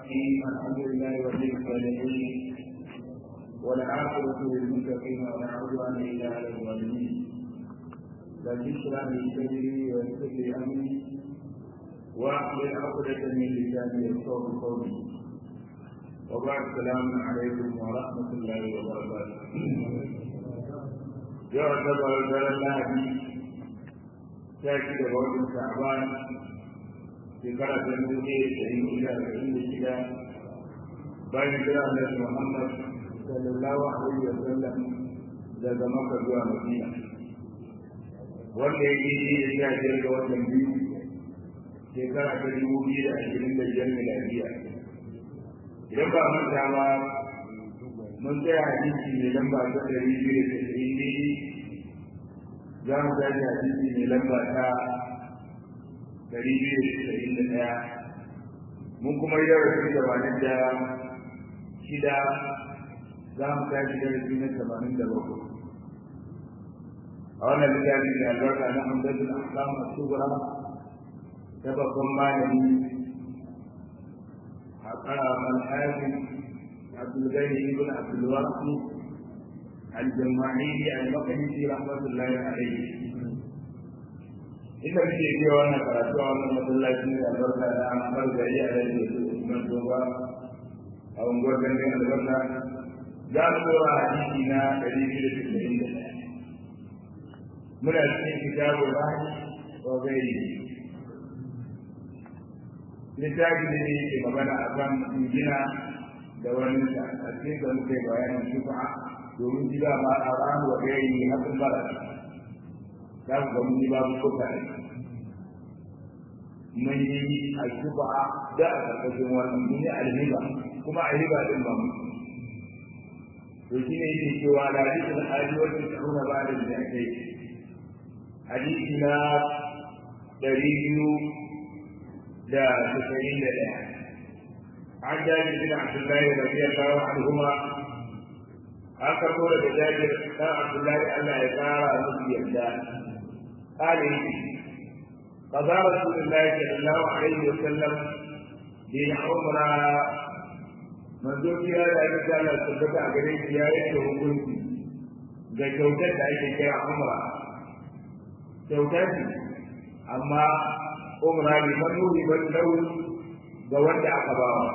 الرحيم الحمد لله ولي الصالحين والعاقبة للمتقين ولا عدوان إلا على الظالمين بل اشرح لي صدري ويسر لي أمري واحلل عقدة من لساني يفقهوا قولي وبعد السلام عليكم ورحمة الله وبركاته يعتبر الله شاكر وجه شعبان shekara ta dubu ɗaya da ɗari da arba'in da shida bayan kira da Muhammad sallallahu alaihi wa sallam daga Makka zuwa Madina wanda ya yi da sha biyar ga watan biyu shekara ta dubu biyu da ashirin da biyar miladiya idan ba manta ba mun tsaya hadisi mai lamba ta ɗari biyu da tasa'in daidai za mu tashi hadisi mai lamba ta dari biyu da tasa'in da ɗaya mun kuma yi darasi tamanin da shida za mu tashi darasi na tamanin da bakwai a wannan littafi da albarka na hamdadul ahkam as-sughra ta babban malami a kara malhaji abdul gani ibn abdul wasi al-jama'i al-maqdisi rahmatullahi alayhi ita muke biya wannan karatu a wannan masallaci da albarka da an bar gari a da ke su Usman Toba a unguwar gandun albarka za mu dora hadisi na ɗari biyu da tasa'in da ɗaya muna cikin kitabu ba wa gairi littafi ne da yake magana a kan gina da wani sa a cikin da muke bayanin shufa domin gida ma a ran wa gairi hakan bara za ku ga mun yi babu kuka ne mun yi alkuba da a karkashin wannan mun yi alhiba kuma alhiba din ba mu to shi ne yake cewa da hadisin hali wacce ta nuna ba da da ake hadisi na ɗari biyu da tasa'in da ɗaya an jaji bin abdullahi radiyallahu anhuma an karɓo daga jabir ɗan abdullahi allah ya ƙara musu yarda قال قضى رسول الله صلى الله عليه وسلم بالعمرة منذ كلا da aka sa Allah tabbata a gare shi ya yanke hukunci ga kyautar da ake kira umra kyautar ce amma umra ne manuri ban lau ga wanda aka ba wa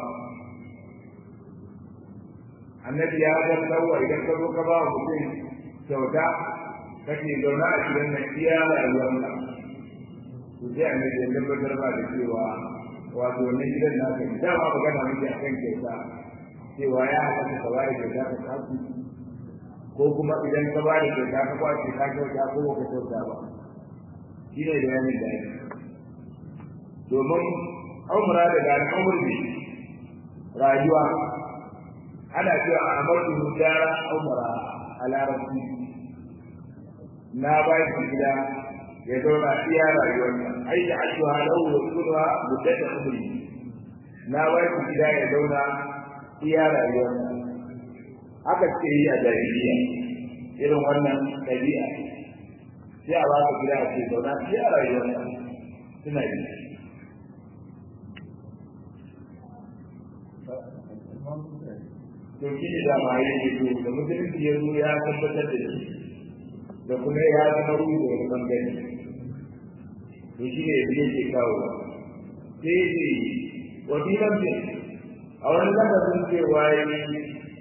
annabi ya ga tsawo idan ka zo ka ba wa mutum kyauta kake zaune a cikin nan iya rayuwarka to sai annabi ya tabbatar ba da cewa wato wannan gidan naka ne dama magana muke akan kyauta cewa ya halatta ka bada kyauta ka kasu ko kuma idan ka bada kyauta ka kwace ka kyauta ko ba ka kyauta ba shi ne da yanin da yake domin umra daga al'amur ne rayuwa ana cewa a amurku dara umra a larabci na ba shi gida ya zauna iya rayuwarsa ai da ashuha lahu wa sunha muddata umri na ba shi gida ya zauna iya rayuwarsa haka ce yi a jahiliya irin wannan ɗabi'a sai a ba ka gida a ce zauna iya rayuwarsa suna yi to shi ne dama yake so da musulunci ya zo ya tabbatar da shi da kuma ya zama ruwa da wani bangare to shi ne biye ke kawo sai ne wani lambe a wani lafazin cewa ya yi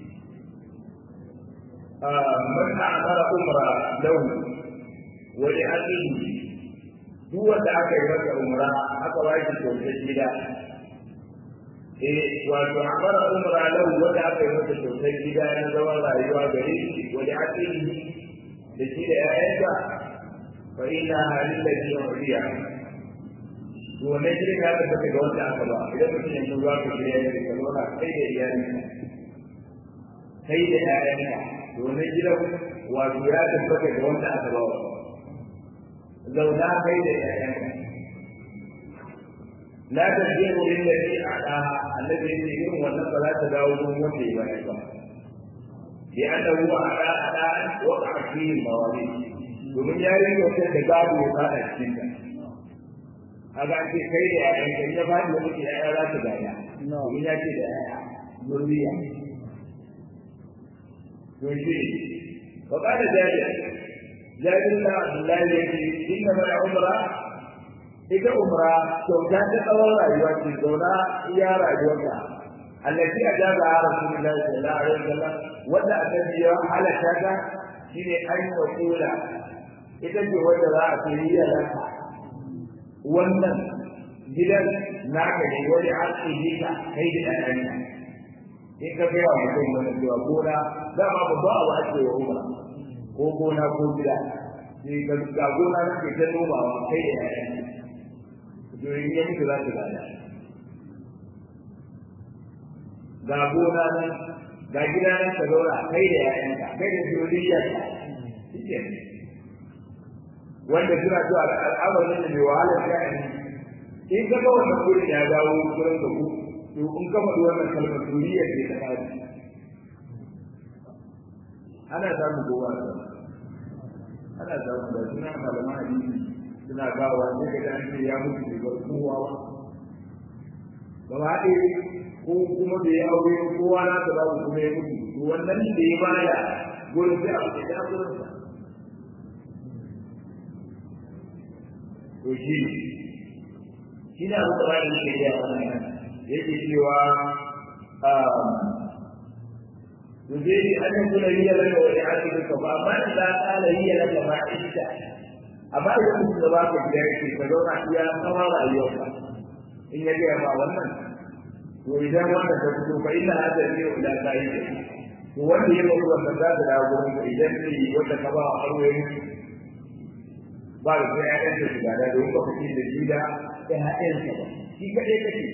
man amara umra lahu wani haƙin duk wanda aka yi masa umra aka ba shi kyautar gida eh wato amara umra lahu wanda aka yi masa kyautar gida na zaman rayuwa gare shi wani haƙin da shi da ‘ya'yansa fa ina halin da shi wariya to wannan shirin ya tabbata ga wanda aka ba idan mutum yanzu za ka shirya da ka zauna kai da iyalinka kai da ‘ya'yanka to wannan gidan wato ya tabbata ga wanda aka ba wa zauna kai da ‘ya'yanka la tarji'u lillati a'laha alladhi irin wannan ba za ta dawo gurin wanda ya bayar ba لأنه أداء أداء وقع فيه المواريث domin ya yi wata da gado ya fada cikin ta a ga ce kai da yayan ka ya fadi wani ke yaya za ta gaya domin ya ce da yaya zuriya to shi wa qala jabir jabir na abdullahi yake inna ma umra ita umra kyauta ta tsawon rayuwa ce zauna iya rayuwarka allati ajaza rasulullahi sallallahu alaihi wasallam wanda annabi ya halaka ta shine an wasula ita ce wanda za a yi yalanka wannan gidan naka ne wani arziki ka kai da ɗayanka in ka kai wa mutum wani cewa gona dama babba abu ake wa umra ko gona ko gida sai ka ga gona na ke ta nomawa kai da ɗayanka to in ya mutu za su gada ga gona nan ga gida nan ka zauna kai da ƴaƴanka kai da zuriyarka shi wanda suna zuwa da al'amarin da mai wahalar sha'ani in ka ga wannan gurin ya dawo gurin da ku to in ka faɗi wannan kalmar zuriyar ce ta kaji ana samun goma da ana samun da suna malaman hadisi suna gawa sai ka an ce ya mutu da kowa ba gaba ɗaya ko kuma da ya aure kowa na ta babu kuma ya mutu to wannan da ya baya gurin sai a da gurin sa to shi shi ne abu da ba da ke da wannan yake cewa to zai yi an yi kula hiya laka wa ya'ati ka ba amma idan kala hiya laka ma ita amma idan mutum da ba ka gida yake ka zauna iya tsawon rayuwarka in ya gaya ma wannan to idan wannan ta fito fa inna hada ne ila sai to wanda ya mutu wannan za ta dawo gurin ka idan ne wanda ka ba a harwaye ba da sai ya ɗanta shiga da don ba kake da shi da ya haɗin sa ba shi kaɗai kake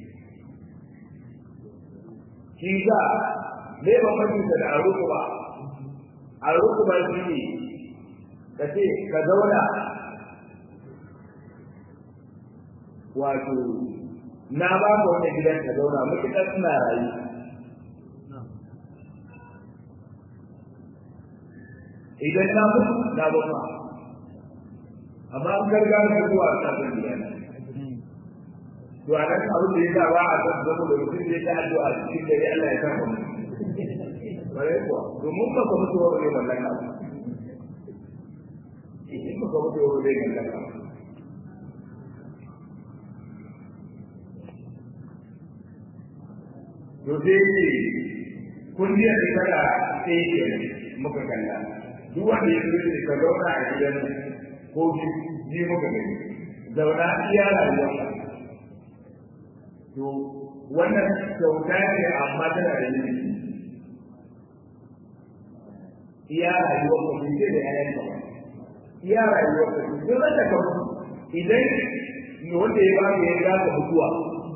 shi ga me ba fahimta da aruku ba aruku ba shi ne ka ce ka zauna wato na ba ka wani gidan ka zauna matuƙar suna rayu idan na mutu na ba ma amma an garga da zuwa a kan gidan to a nan abin da ya sa ba a san zama da mutum da ya ta addu'a cikin dare Allah ya san mu bare kuwa domin ba ka mutu wani mallaka in ba ka mutu wani mallaka to sai ce kundiyar da tana sai ke muka kalla duk wanda ya zo da ka zauna a gidan ko ji muka gani zauna iya rayuwa to wannan kyauta ne amma tana da yin iya rayuwa ko bai ce da yayan ka ba iya rayuwa ko duk wanda ka idan wanda ya ba ka ya ga ka mutuwa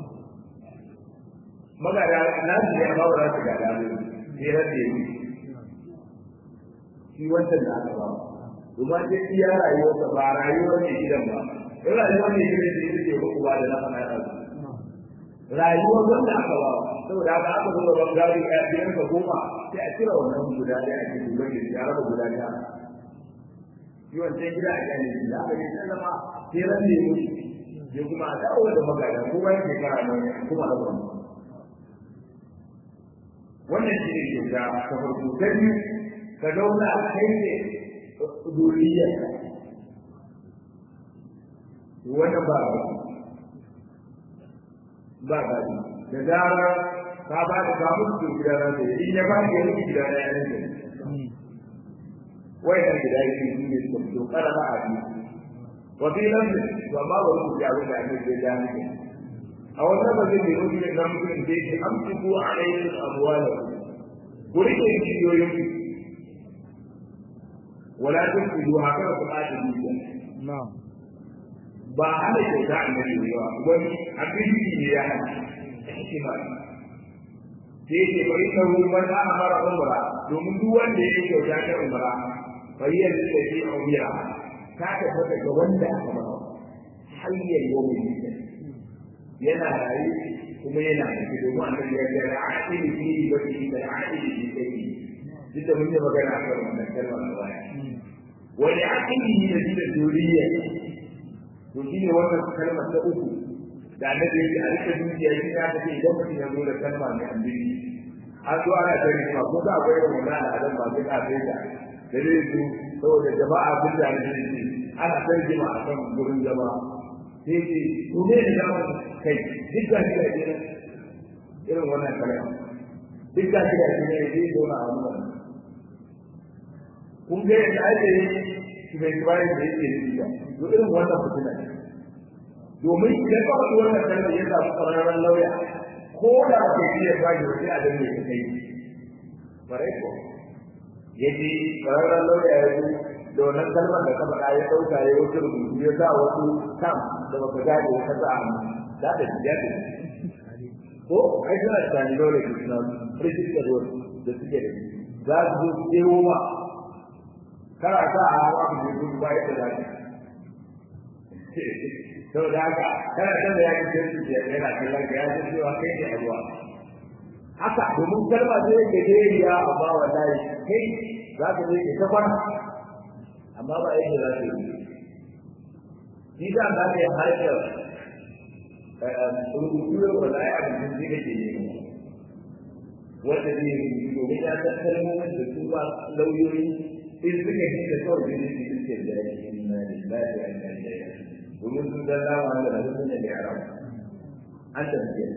magana na su ne amma ba za su gada mu sai ran da yi shi wancan da aka ba domin sai iya rayuwarsa ba rayuwar ne gidan ba in rayuwar ne gidan da yake ba ku ba da na fana da rayuwar wanda aka ba saboda haka aka zo ban gari ya biyan ka goma sai a cire wannan guda ɗaya a cikin wanda ya raba guda ɗaya shi wancan gida a kan shi da aka yi sallama sai ran da yi ya kuma a dawo da magana kuma yake kara nan kuma da kuma wannan shi ne kyauta ta farko ta biyu ka zauna kai ne duriyar wannan ba ba ba ba da zara ka ba da ka mutu gida na da in ya ba da yanki gida na yanar da wai nan gida yake shi ne su fito kada ba a bi wa fi nan ba ma ba ku ya wanda ake da jami'a a wannan ba zai yi ne na mutum da yake amsiku alaikum amwalakum ku rike jiyoyin wala tunfidu haka ku adi dukiya na'am ba hana kyauta a nan ba wani abin ne ya hana shi ba sai ce bai ta ruwan da aka fara umra domin duk wanda ya kyauta ta umra bai yi da shi a umra ta tabbata ga wanda aka ba hayyar yau yana rayu kuma yana da domin annabi ya ce al'aqili fi ibadihi da al'aqili fi sayyi duk da mun yi magana a kan wannan kalmar da baya wa al'aqili da shi da duriya to shine wannan kalmar ta uku da annabi yake a rike dukiya shi ya kace idan mutum ya zo da kalma mai andiri an zo ana tare ma ko da akwai irin wannan al'adan ba sai ka sai da da zai zo saboda jama'a sun da ne shi ana sai jima a kan gurin jama'a sai ce to ne da jama'a kai duk da shi da irin wannan kalma duk da shi da shi ne zai zo na wannan kun ga yadda ake yi shi bai kibaye da yake da to irin wannan fitina ne domin idan ka faɗi wannan kalmar ya samu ƙwararren lauya ko da ba kai iya ba shi sai a danne ka kai bare ko ya ji ƙwararren lauya ya zo da wannan kalmar da ka faɗa ya ɗauka ya wuce rubutu ya sa wasu kam da baka gane ya kasa a hannu da da shi ya ce ko ai suna da tani dole ke suna rijistar da suke da za su zo su ɗewo ma kana sa a hawa ku je gudu ba yadda za ka saboda haka kana san da yaki sai su ya yana kallon ka ya san cewa kai ne a ruwa haka domin kalma zai ke dariya amma wallahi kai za ka je ke ta kwana amma ba yadda za ka yi shi da za ka yi harkar rubutu da wallahi a cikin zai kake ne wanda zai yi domin ya san kalmomin da su ba lauyoyi in suka yi da kawai ne su suke da yake na lillahi wa inna ilaihi domin sun san dama da rabu sun da yaran an tafiye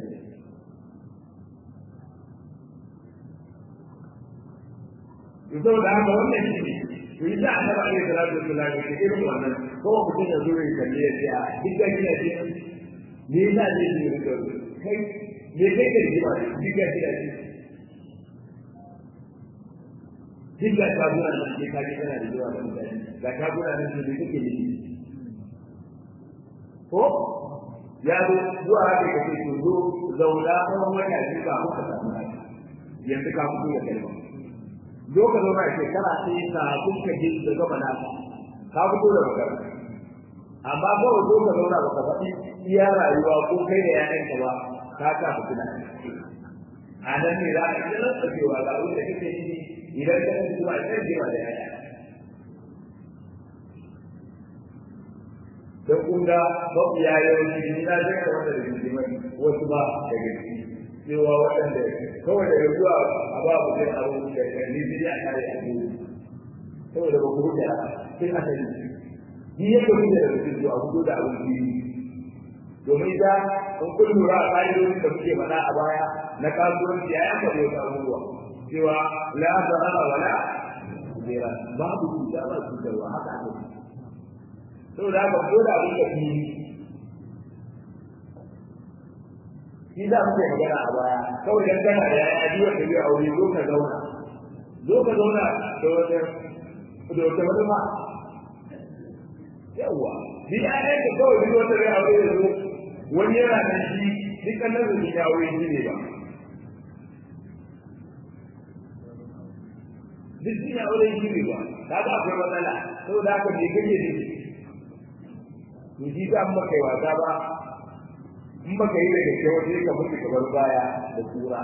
Yau da haka wannan shi ne, to yi za a taɓa iya salatu da salatu da irin wannan, ko mutum ya zo ya kalle ya ce a duk da kina ce, me yasa ne su yi rikar kai, me kai ka rigima ne, duk da kina ce. Duk da shaguna nan ke kaji kana da zuwa da mutane, ga shaguna nan ke da kake nufi. ko ya zo zuwa haka ka ce to zo zauna tsawon wata biyu ba muka samu haka yanzu ka fito da kalma zo ka zauna a shekara sai ka kuka ji da gaba na ka fito da magana amma kawai zo ka zauna baka faɗi iya rayuwa ko kai da ƴaƴanka ba ka ka fitina a nan ne za ka ji rantsa cewa ga abin da kake yi idan ka mutu zuwa kan jewa da ƴaƴa don kun ga mafiya yawanci ni na zai da wanda da jimai wasu ba da gaske cewa waɗanda kawai daga zuwa a ba mu zai abu da kalli zai a kare a biyu saboda ba ku huta sai a sani ni ya kuma da rubutu zuwa hudu da abin biyu domin da in kun lura a ƙa'idodin da muke faɗa a baya na kasuwanci ya yanka da wasu abubuwa cewa la zarara wala zira babu cuta ba cutarwa haka ake saboda haka ko da abin da fi shi za mu magana a baya kawai dan kana da yaya biyu da biyu aure zo ka zauna zo ka zauna da wata da wata wata ma yawa ni ayan da kawai biyu wata biyu aure da zo wani yana da shi dukkan nan da shi aure shi ne ba duk shi ne aure shi ne ba kaga akwai matsala saboda haka me kake da shi to shi ba an baka yi wasa ba in baka yi da gaske wata ka mutu ka bar baya da tura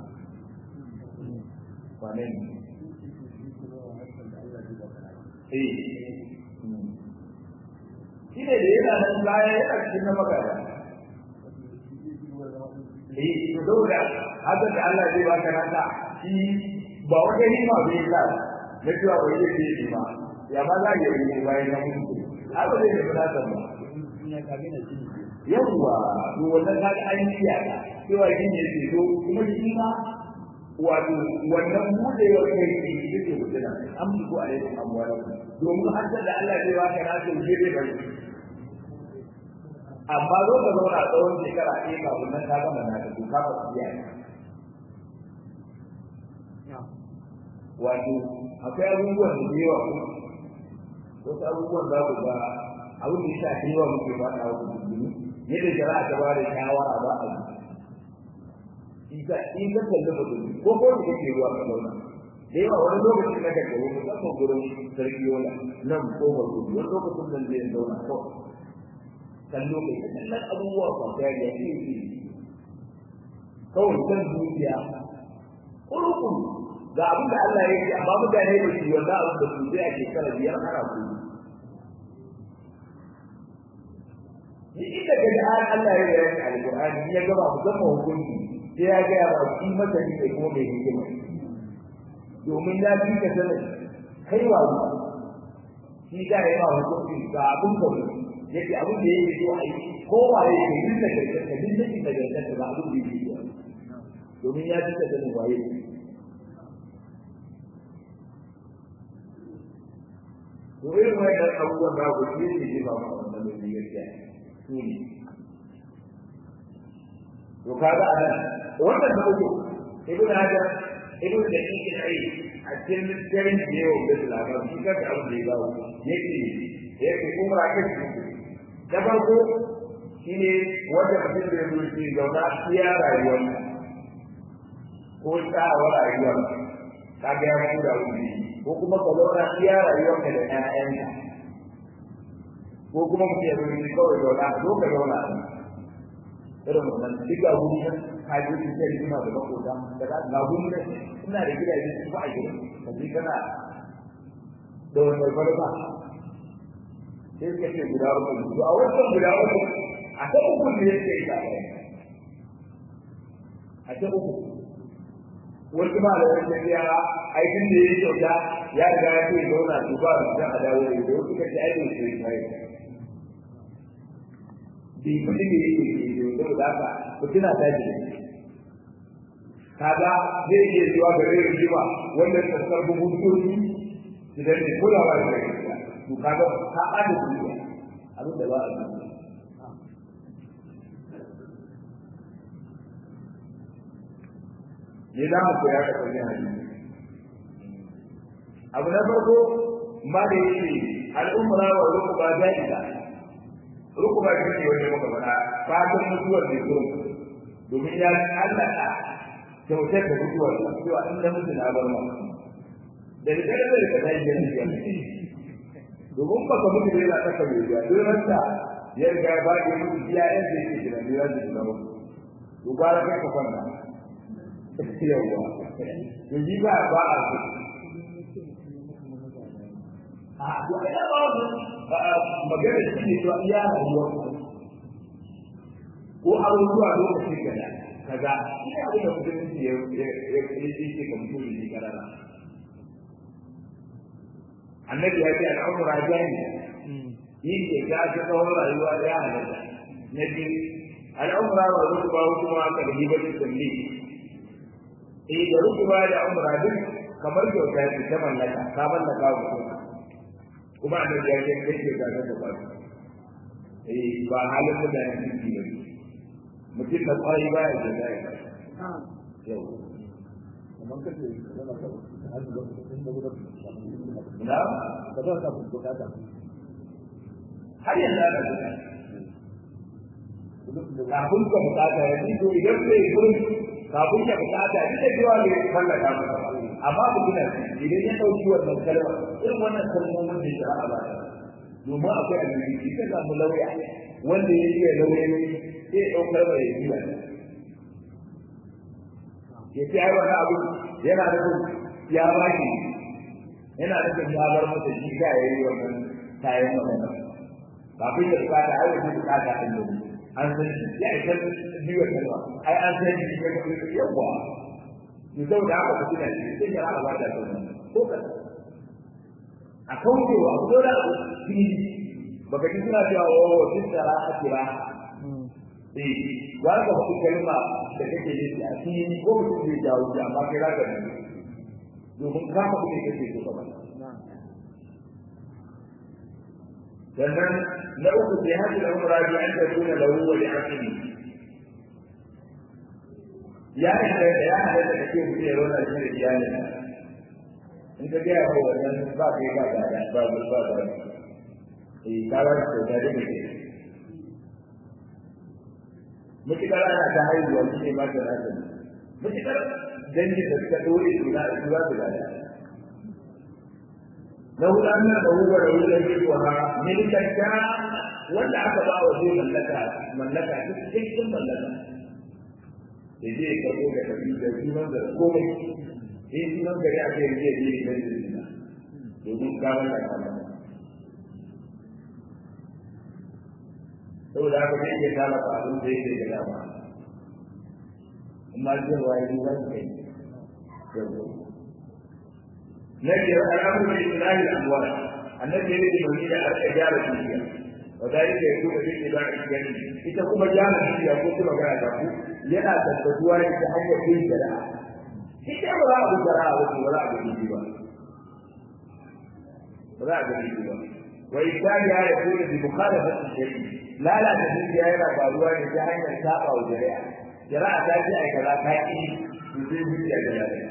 wane ne eh shi ne da yana nan baya yana cikin na magana eh to saboda haka da Allah zai baka naka shi ba wata hima bai sa na cewa bai yi ce ba ya ma za ya yi bayan na mutu haka zai yi bukatar ba yawwa to wannan kaga an yi ya cewa shi ne ke so kuma shi ma wato wannan budewar kai ne shi ke mutuna an bi ko alaikum amwalakum domin an da Allah zai baka na so je dai bari amma zo ka zauna tsawon shekara ɗaya kafin nan ka gama na ka to ka ba biya wato akwai abubuwan da yawa wasu abubuwan za ku ga abin da ya shafi yawa muke ba a wasu dubbini yadda shari'a ta ba da shawara ba a yi in ka kalli mutum ko ko da kake ruwa ka zauna da yawa wani lokacin na kake wani musamman gurin sarki yola nan ko ba gudu wani lokacin nan zai zauna ko kallo kai ka kallon abubuwa ba ta yadda ya ce kawai kan zuciya kurukun ga abin da Allah ya yi amma mutane da shi wanda abin da su zai a shekara biyar ana kuma ni inda ka ji an Allah ya yi alƙur'ani ya gaba musamman hukunci sai ya gaya ba shi masani ne kuma mai hikima domin ya fi ka sanin kai wa shi da ya ba hukunci ga abin da yake abin da yake so a yi kowa ya yi duk da gaske duk da da gaske ba abin da yake so domin ya fi ka sanin waye to irin wannan abubuwan da ku shi ne ke ba mu wannan da gaskiya su ne to kaga anan wannan da uku ibn hajar ibn da yake ai a cikin garin da yau da labar shi ka da abin da ya bawo yake yake kuma ake da farko shine wanda mutum da yake shi zauna iya rayuwar ko tsawon rayuwar kaga ya mutu da wuri ko kuma ka zauna iya rayuwar ka da ƴaƴanka ko kuma mutum ya zo kawai zauna zo ka zauna irin wannan duk ga guri nan ka je ki sai kuma da makota da ga guri nan ina da gidaje su ba a gida ka je kana da wannan barba sai ka ce guda uku to a wannan guda uku a ta uku ne yake ita a ta uku wasu ma da wani ya aikin da ya kyauta ya riga ya ce zauna su ba su dan adawo da wasu kace aikin su ne bi kudi ne yake yi da da haka ku tuna ta ji kaga zai iya zuwa ga rai rigima wanda ta sarbu hukunci idan ne kulawa da kai to kaga ka ada kudi abin da ba a yi ne za mu koya da kwanin hadisi abu na farko ma da yake al'umma wa rukuba jahila rukuba shi ne wanda muka faɗa fatan mutuwar da zo domin ya allaka kyautar da mutuwar da cewa in da mutu na bar ma da da da da ka dai yin ya domin ba ka mutu da yana ta kare ya don ranta ya riga ba da mutu ya yan da yake da ya da da to ba ka ka kwanta yawa to ji ba ba a a to ai ba magana shi ne to iya rayuwar ko abubuwa lokacin gada kaza ina abin da mutum ya ya ya ce ka mutum ne karara annabi ya ce al'amura jani yin da ga ta tsawon rayuwa da ya halatta na biyu al'amura wa rukuba kuma ka da hibatin salli eh da rukuba da umra duk kamar kyauta ce ta mallaka ka mallaka wa mutum kuma annabi ya ce kai ke ga da ba eh ba halin da ya ciki ba mutum da kwari ba ya ce da ya yau kamar kace yana ka hajji da sun da gudu na ka zo ka bukata har yanzu ana da kafin ka bukata ya ji to idan sai gurin kafin ka bukata duk da cewa bai mallaka maka ba amma ku tuna idan ya dauki wannan kalma irin wannan kalmomin da shari'a ba domin akwai annabi ka samu lauya wanda ya iya lauyoyi sai ya ɗaukar mai ya jiwa ya ce ai wani abu yana nufin ya ba shi yana nufin ya bar masa shi ka ya yi wannan kayan wannan kafin ya bukata ai wani bukata an yi an san shi ya isa biyu kalma ai an san shi ya kuma yawa to saboda haka ku tuna shi sai ya ba da wannan ko ka a kaucewa abu da abu fili baka ji suna cewa o sun tsara a kira eh ba ka ku kalma da kake yi a fili ko mutum zai jawo shi amma kai za ka ji domin ka fa kuke kake so ka bana sannan na uku sai hajji da umra bi an takuna lahu wa li aqli ya hada ya hada da kake mutum ya rona shi da iyalin in ka gaya wa wannan ba kai ba da ba ba ba da eh ka ba da da da ke mutukar ana ta haihuwa shi ne ba ta rasa mutukar dangi da suka dore su da su za su gada na hudu an da huwa da huwa da huwa ha milikan ta wanda aka ba wa zai mallaka mallaka duk cikin mallaka da zai karbo da kabi da sunan da komai in sunan gari aka yi zai je da zina domin kawar da kama saboda haka zai iya tara abin da yake da dama amma zai waye za su kai na biyar al'amuru da islahi al'amwal annabi ya rike mai da aka gyara dukiya wa dalika yakunu bi ibadi gani ita kuma gyara dukiya ko kuma ga ta ku yana tabbatuwa ne ta hanyar yin shari'a ita ba za a bi shari'a ba ba za a ga dukiya ba ba za a ga dukiya ba wa isali ya yakunu bi mukhalafati shari'a lalata dukiya yana faruwa ne ta hanyar saba wa shari'a shari'a ta ce ai kaza ta ki to sai dukiya da lalata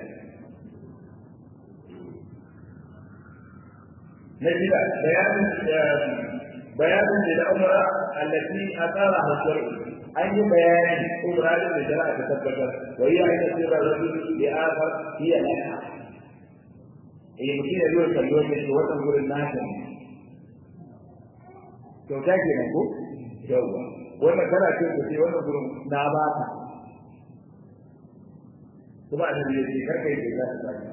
نجد بيان بيان للعمرة التي أثارها الشرع أي بيان عمرة لجلاء تثبت وهي أن يصير الرجل لآخر هي لها هي ممكن يقول كاليوم يجي وتنقول الناس kyauta ke nan ko yawwa wannan kana ce ku ce wannan gurin na ba ta kuma annabi ya ce karka yi kyauta ta sake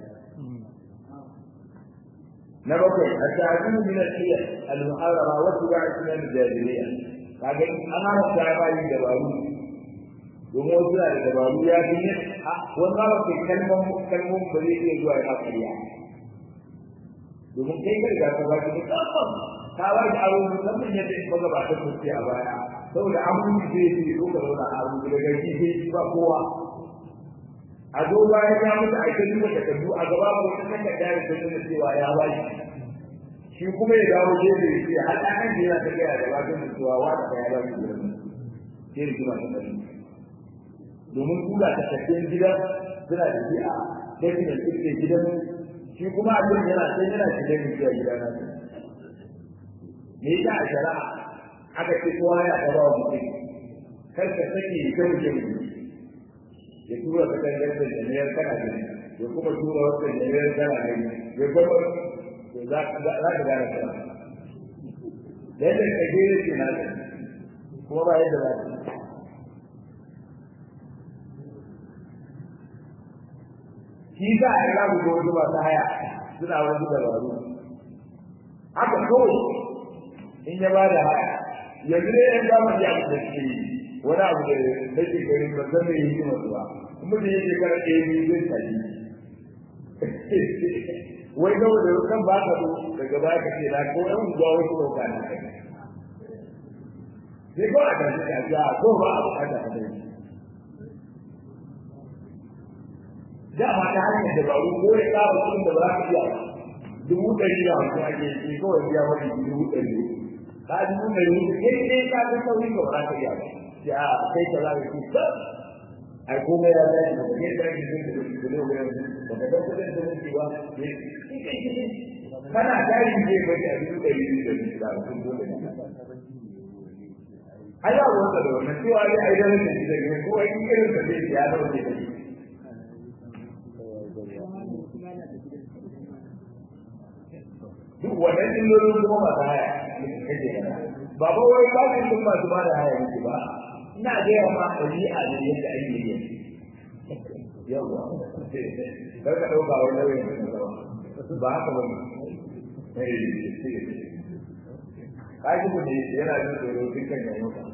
na bakwai a ta'adun min al-hiyal al-muharrama wa tuba'a sunan al-jahiliyya kaga an haramta ya bayi dabaru domin wasu na da dabaru ya fi yin wani ba ke kalmon kalmon ba zai iya zuwa yana kariya domin kai kai ga ka baki musamman ka ba da aro musamman yadda in baga ba ta kuske a baya saboda abubuwan zai ce ko ka zauna a abu daga gefe ba kowa a zo bayan ya mutu a kan duba takardu a gaba ko ta kan da dare ta nuna cewa ya ba shi shi kuma ya dawo gefe ya ce har ɗan da yana ta gaya da bakin da cewa wa da ya ba shi gurin sai da kuma ta bari domin kula ta tafiyan gidan suna da shi a dakin da suke gidan shi kuma a cikin yana sai yana shiga ne zuwa gida na me yasa a shari'a aka ce kowa ya ta ba wa mutum kar ka sake ta mutum ya tura ka kan garba jami'ar kana gani ya kuma tura wata jami'ar kana gani ya gaba za ka gane ta da yadda ka gere ce na ta kuma ba yadda za ta shi sa a yi rabu da wasu masu haya suna wasu dabaru haka kawai in ya ba da haya yanzu ne yan zamani abu da suke yi wani abu da nake gari ba zan mai yi masu ba kuma da yake kara ɗaya biyu zai tafi wai ga wanda kan ba ka zo daga baya ka ce na ko yan unguwa wasu ɗauka na kai sai ko a tafi ka ji a ko ba a bukata ka dai dama ta hanyar dabaru ko ya ƙara kuɗin da ba za ka iya dubu ɗari da hamsin ake yi kawai biya wani dubu ɗari ka dubu ɗari kai dai ka ga sauyi ba za ka iya ba ya kai ka zaka ci ba ai kuma ya da shi da kai da shi da shi da wurin da ka dauka da shi ba kana tari ne ba da abin da yi da shi da sun dole ne ai ya wanda da wannan cewa dai ai da shi da shi ko ai irin da zai ya da wani da shi duk wannan illolin kuma masu haya kake ba ba wai ba su masu ba da haya ne ba ina gaya ma ɗabi'a ne yadda ake yi yawa kar ka ɗauka wani nauyin da ba haka ba ne kaji ku ne yana jin tsoro dukkan ya mota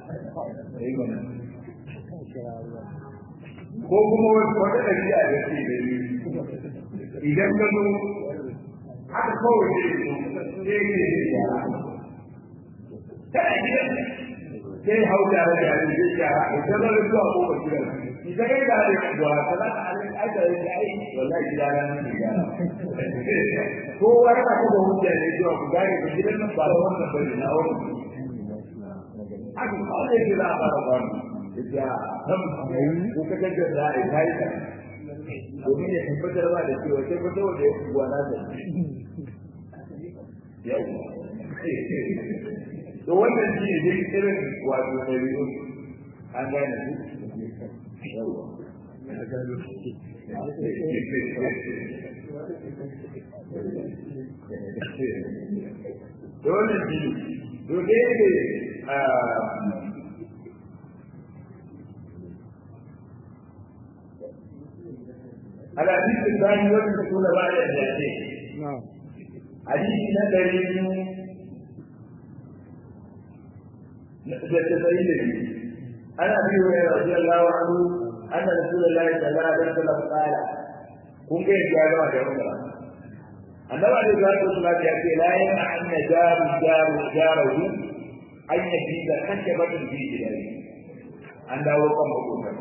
ko kuma wata ɗabi'a da ke da yi idan ka zo haka kawai ne sai ne ya kana gidan sai hau da da ya yi ya idan da zuwa ko ba gidan idan ya da da zuwa kaza alin aika ya ai wallahi gidan nan ne ya ko wani ka da hujja ne zuwa ku gane ku gidan nan ba wannan bane na wani haka ko ne ke da fara ba ya ham ko ka ga da ai kai ka domin ya tabbatar ba da cewa sai fito da ya kuwa na da yau to wannan shi ne irin wato ɗabi'u an gane su da wannan shi to dai ne الحديث الثاني والمسؤول بعد الجاهلية نعم حديث نبري da tasa'in da biyu ana biyu ya rasu Allah wa anu أن رسول الله صلى الله عليه وسلم قال kun ga yadda ya gama da wannan annabi alaihi salatu wasallam ya ce la yana an najaru jaru jaru an yaji da kashe batun fi gidari an dawo kan makokan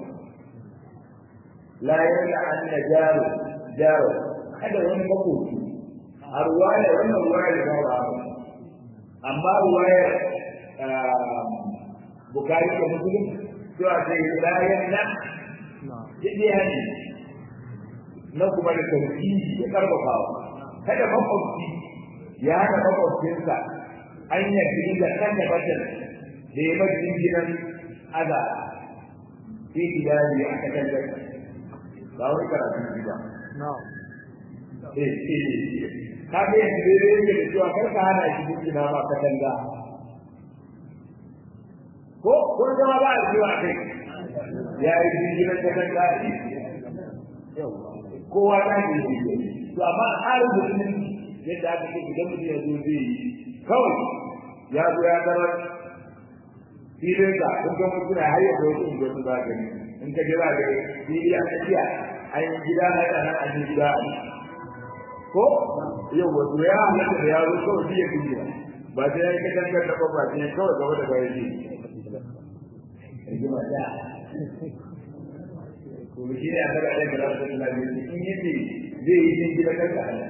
la yana an najaru jaru kada wani makoki a ruwaya wannan ruwaya da ba amma ruwaya bukari da muslim cewa sai la yana duk ya ne na kuma da tauhidi ya karfafawa kada makwabci ya hana makwabcinsa an yi da kanta batan da ya majin gidan aza sai gida ne a katangar ba wani karatu ji ba ka ga yanzu dai dai yake da cewa kar ka hana shi gina ma katanga ko ko zama ba a jiwa kai ya yi jirgin katanga kowa ta ne to amma tsarin musulmin yadda aka ce idan mutum ya zo zai yi kawai ya zo ya zama filin da kun ga mutum na har yadda wasu unguwar su za ka gani in ka jira da fili a tsakiya an yi gida na yana nan an yi gida a ko yau wato ya halatta da ya zo kawai biya duniya ba sai ya yi katangar da ba sai kawai gaba da bayan ji rigima da to shi ne a daga ɗaya da rasu da lafiya in yace zai yi jin gida kanka a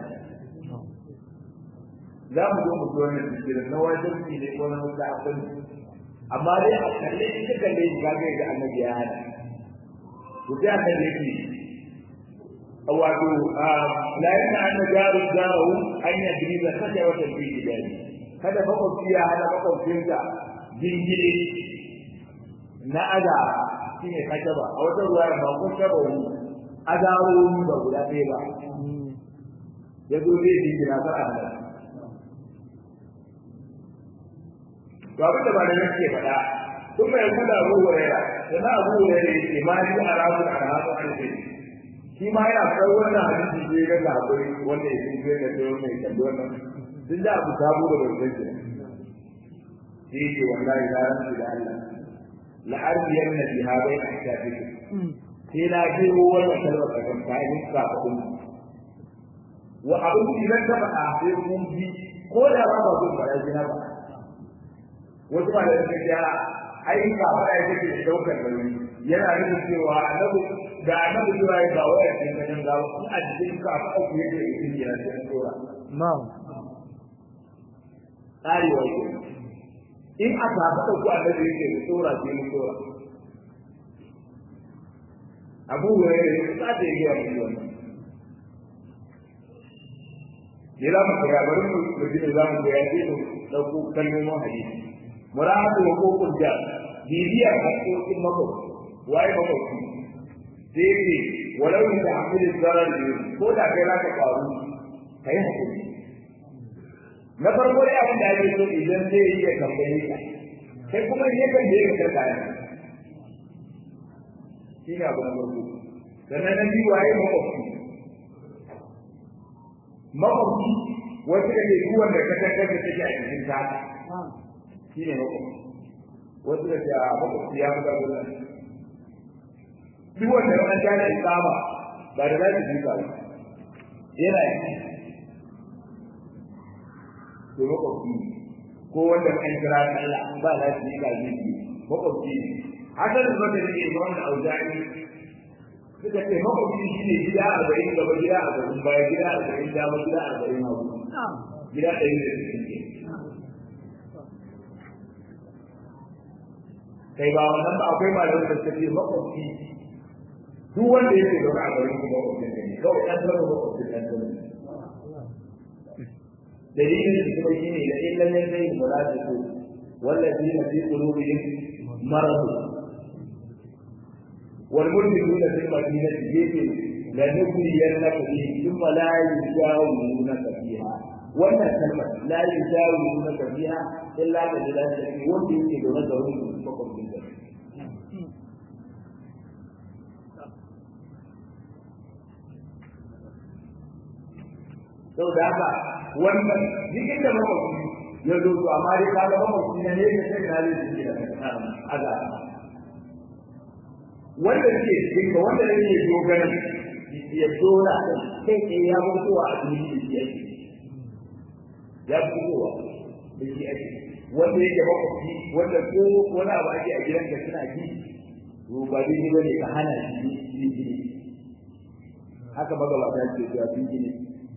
za mu zo mu zo wannan tafsirin na wajen ne ne ko na wata abin amma dai a kalle shi ka kalle shi ka ga annabi ya hana to sai annabi yake wato la yana anna jaru jaru an yadri da kaje wata bi gidani kada makwabci ya hana makwabcinsa jingire na ada shine kajaba a wata ruwa ba kun taba wani azawoyi ba guda ɗaya ba ya zo zai jingina kar a hada to abin da ba da nake faɗa sun mai kula abu huraira da na abu huraira ya ce ma ni a rabu a rabu an ce shi ma yana kai wannan hadisi ne ga labari wanda ya ce da sai wannan ya kalli wannan sun da abu sabo da bai sai sai ce wallahi la rabbi da Allah la arbiyanna biha bayna ahdathik sai na je wannan kalmar da kan kai ka kudin wa abin idan ka faɗa sai mun bi ko da ba ba zai fara jina ba wasu ba da suka ce ai ka fara yake da daukar nauyi yana nufin cewa annabi da annabi cewa ya ga wayar cikin ganin gawa in a cikin ka fa ku yake da cikin yana cikin tsora na'am tsari wa yake in aka faɗa ku annabi yake da tsora sai mu tsora abu hurairah ya tsada ya ga wannan ne za mu koya bari mu ji ne za mu koya sai mu ɗauko kalmomin hadisi murahatu wa kokul da bibiyar haƙoƙin makwabci waye makwabci sai ne walau ni da hamilin zarar ne ko da kai za ka faru ka yi haƙuri na farko dai abin da ake so idan zai yi ya tambaye ka kai kuma ne kan da ya karka ne shi ne abu na farko sannan na biyu waye makwabci makwabci wasu da ke duwan da ka tattar da take a cikin ta shi ne makwabci wasu da ke a makwabci ya fi ƙarfin nan duk wanda an gane isama ba da za su ba yana yi to makwabci ko wanda an kira Allah ba za su yi ba zai yi makwabci ne hasan da zaka ne ba wannan auzani suka ce makwabci shi ne gida arba'in gaba gida arba'in baya gida arba'in dama gida arba'in hagu gida ɗari da sittin kai ba wannan ba akwai malamin da suke makwabci duk wanda yake zaune a garin kuma makwabcin ne kawai ɗan zama makwabcin ɗan zama dalilin da kuma shi ne da illan yan zai mula da su wallafi na fi qulubihim marad wal mulkuna fil madinati yake la nukriyannaka bihi thumma la yujawunaka fiha wannan kalmar la yujawunaka fiha illa da dalilin wanda yake zaune da wani makwabcin da sau da haka wannan jikin da makwabci ya zo to amma dai ka ga makwabci na ne ka sai na zai shi da azaba wanda ke cikin ka wanda ne ya dogara ya dora kai kai ya mutuwa a cikin shi yake ya fitowa da shi ake wanda yake makwabci wanda ko wani abu ake a gidanka suna ji to ba dai ba ne ka hana shi yin gini haka magabata ce cewa sun gini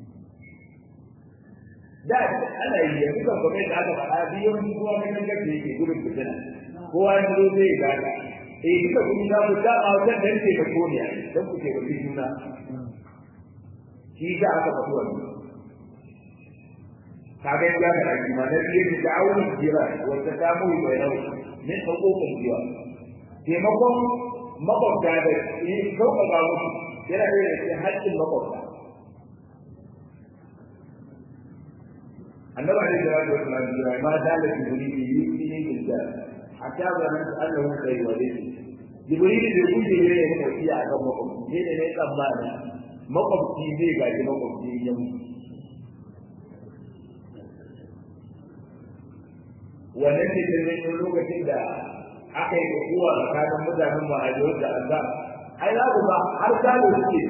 da ana yi yanzu kan kuma da aka faɗa biyu yawanci kowa mai kan gaske yake gudun fitina kowa ya zo zai gada eh duka kun za ku dama wajen da yake da koniya don ku ke bakin juna shi da aka faɗi wannan kaga ya ga da kima da biye da ta'awun jira wa tadamu bainahu min huquqil jiwa taimakon makwabta da yin sauƙaƙa musu yana da cikin haƙƙin makwabta annabi alaihi salatu wasallam ya ma dala jibril yi ne gida hatta zanan annahu kai wale jibril da kuje ne ne makwabci a kan makwabci ne ne ne tsammani makwabci zai gaji makwabci ya mutu wannan ne da zai lokacin da aka yi kuwa tsakanin mutanen ma'ajiyar da Allah ai za ku ba har gado suke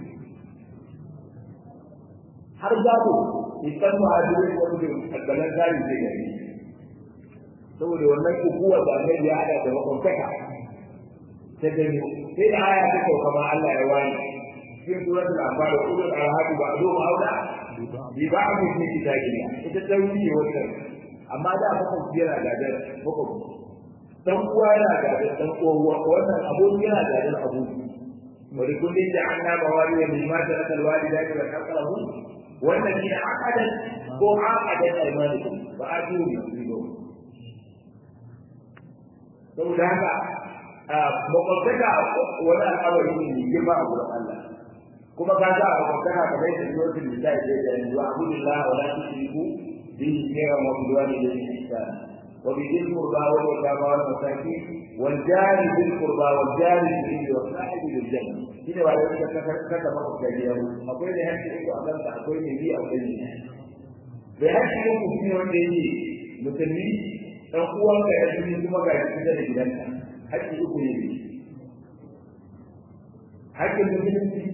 har gado isan ma'ajiyar da suke kaddalan gari zai gari saboda wannan kukuwa da annabi ya hada da makwabtaka ta gani sai da aya ta sauka ma Allah ya wani cikin suratul anfal ulul arham ba'du aula bi ba'd fi kitabillah ita tawili wannan amma da makwabci yana gadar makwabci dan uwa yana gadar dan uwa wannan aboki yana gadar aboki wani kullum da an nama wali wa mimma ta nakal wali da ya kakalahu wannan shi akadan ko akadan aymanikum ba a ji mu ribo saboda haka makwabtaka wani al'amari ne mai girma a gurin Allah kuma ka ga makwabtaka kamar yadda suratul nisa ya ce da yanzu abudullah wa la tushriku به خيرا وبالوالدين احسانا وبذي القربى واليتامى والمساكين والجار ذي القربى والجار الجنب والصاحب بالجنب هنا وعلى ذلك كتب الكبير أقول لها أنت أمامك أقول لي أقول لي بهذا يوم في يوم ديني musulmi ɗan uwanka ya jini kuma ga shi da gidanka haƙƙi uku ne haƙƙin musulunci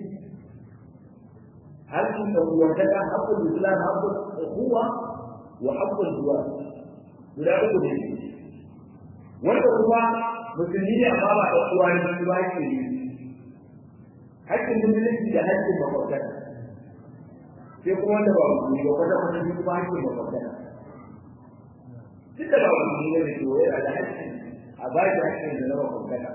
haƙƙin ɗan uwantaka haƙƙin islam haƙƙin uwa وحق الزواج guda uku ne wanda kuma musulmi ne amma ba da uwa ne su ba ke yi haƙƙin musulunci da haƙƙin makwabtaka sai kuma wanda ba musulmi ba kwata kwata shi kuma haƙƙin makwabtaka duk da ba musulmi ne da ke yana da haƙƙin a ba shi haƙƙin da na makwabtaka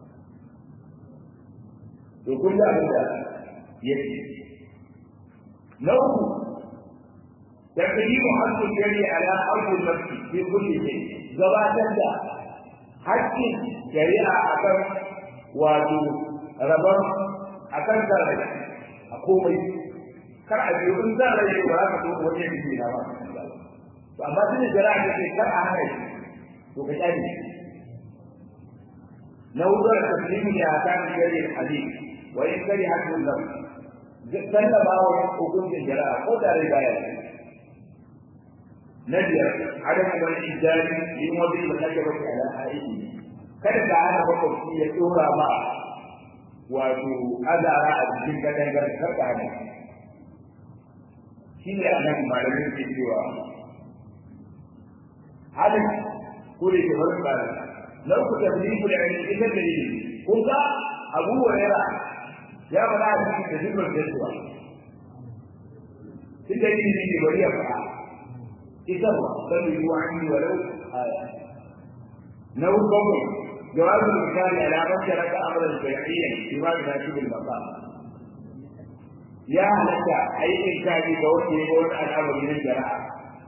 to kun da abin da ya ce na uku تقديم حق الجري على حق المسجد في كل شيء gabatar da haƙƙin shari'a akan wato rabon akan zarai a komai kar a biyu in zarai ba za ka so wani yake na ba to amma tun da shari'a ta ce kar a hana shi to ka kyale na wutar taslimu ne a kan shari'a hadisi wa in kari hakkun lam sallama wa hukuncin shari'a ko da rai baya نجر عدم الإنسان لموضع الحجبة على حائله kada ka hana makwabci ya tsora ma wato azara a cikin katangar karka hana shi ne a nan malamin ke cewa halin ko da ke wani tsara lau ku tafi ku da yanzu ita da yi kun ga abu wa ya faɗa a cikin da zubin gaisuwa ita yi ne bari ya faɗa إذرة بل عني ولو آية نو قبل جواب المثال على من ترك أمرا شرعيا بما يناسب المقام يا لك أي إنسان يقول يقول الأمر من الجراحة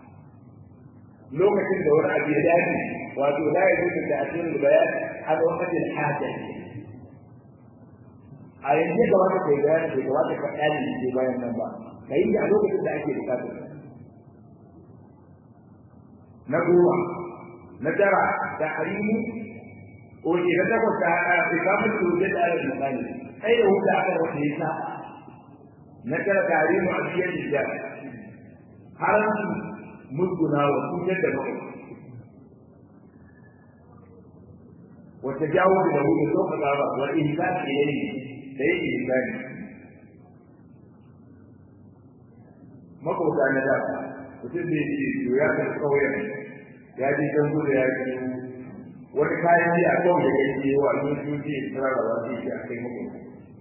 لوكة دور أبي داني wato la yajuzu ta'khir al-bayan an waqti al-haja a yanzu ga wata kai bayani bai kamata ka dani ke bayan nan ba kai a lokacin da ake bukatar na goma na tara da harimu ko ke na takwas da ikamun tuje da alal misali kai da wuta aka wata yasa na tara da harimu a cikin jiya haramci musguna wa cutar da makwabci wata jawo da wuri so ka ba wa ihsan ilayhi da yake ihsani makwabta na da mutum da yake to ya kan kauyen ya je kan gudu ya ce wani kayan ji a kawai da yake wa sun shuke tsara wa shi a kai makwabta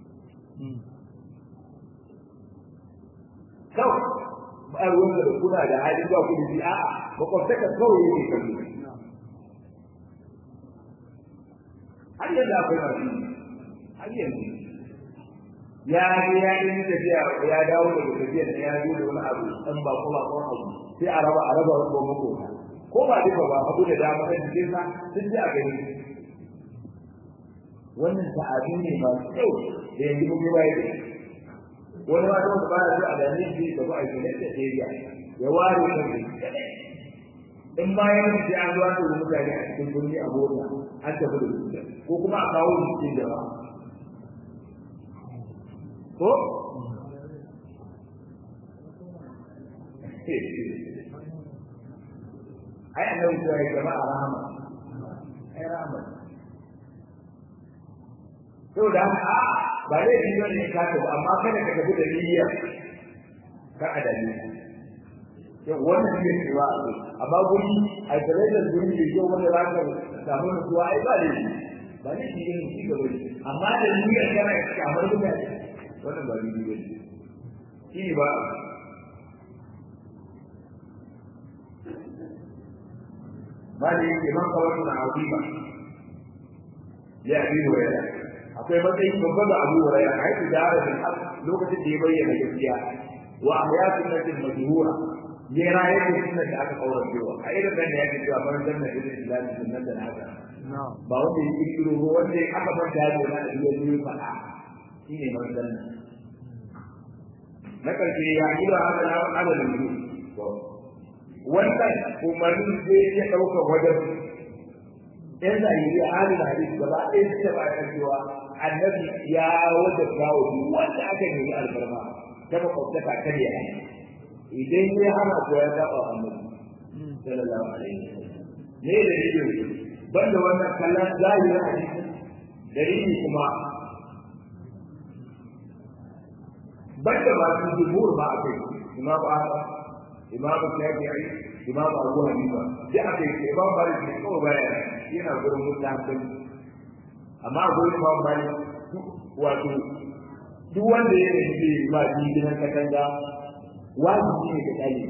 kawai ba ruwan da kuna da hali ba ku da a'a makwabtaka kawai yake kallo har yanzu akwai masu har yanzu ya je ya yi tafiya ya dawo daga tafiya da ya zo da wani abu dan ba ko ba ko abu sai a raba a raba ko muku ko ba duka ba abu da dama da cikin sa sun ji a gani wannan ta'adi ne masu kyau da yanzu mun yi bayani wani ma da ba ya a gani shi da ba a yi da tafiya ya ware kan in bayan sai an zuwa da mutane a cikin gurbi a gona an tafi da su ko kuma a kawo su cikin jama'a ko ai annabi ya yi jama'a rahama ai rahama to da a ba dai shi ne ka to amma kada ka tafi da niyya ka adali yau wannan ne cewa amma guri a tare da guri da yau wanda za ka samu nutsuwa ai ba ne ba ne shi ne shi gaba amma da niyyar kana kamar mutane wannan ba ni ba shi ne ba mali imam kawai na azima ya abi waya akwai matsayi babba da abu waya a haifu da arabin lokacin da ya bayyana gaskiya wa ahyatun natin majhura ya rayar da sunan da aka kaura cewa a irin nan da yake cewa ban zanna da islam sunan da haka ba wanda ya kirkiro ba wanda ya aka bar da yana da iya yi faɗa shine ban zanna na karshe ya yi da haka na adadin su wannan umarnin zai iya ɗaukar wajen yan zahiri halin hadisi gaba ɗaya su ta bayan cewa annabi ya wajen kawo wanda aka nemi alfarma ta makwabtaka ta ne idan ya hana ko ya taɓa annabi sallallahu alaihi wasallam ne da yake banda wannan kallon zahirin hadisi dalili kuma banda ba su jumhur ba akai imam ahmad imam shafi'i imam abu hanifa da aka yi imam malik ne kawai baya yana gurin mutane amma gurin imam malik wato duk wanda ya yi ba gidan katanga wajibi ne ka tsaye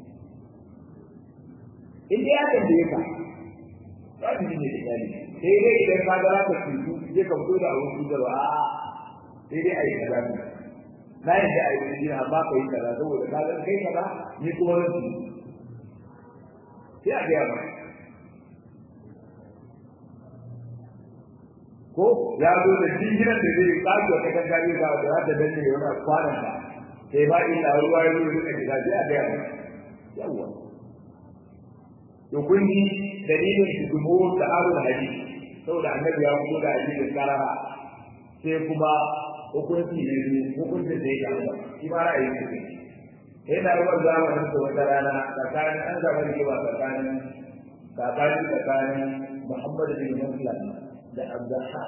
in dai ya tambaye ka wajibi ne ka tsaye sai dai idan ka ga ka cutu je ka fito da abin cutarwa a sai dai a yi kaza ne na yi da a yi jina amma ka yi kaza saboda ka ga kai kaza ni kuma zan ci sai a gaya maka ko ya zo da jinginan da zai kasu wata kan gari ba da za ta danne yana kwanan da sai ba illa ruwa ya zo da gida sai a gaya maka yawa to kun ji dalilin shi dumo da arun hadisi saboda annabi ya fito da hadisin karara sai kuma hukunci ne hukuncin da ya gaba shi ma ra'ayi ne sai na ruwan zamanin da wata rana tsakanin an zama da kewa tsakanin tsakanin tsakanin muhammadu bin muslim da abdullah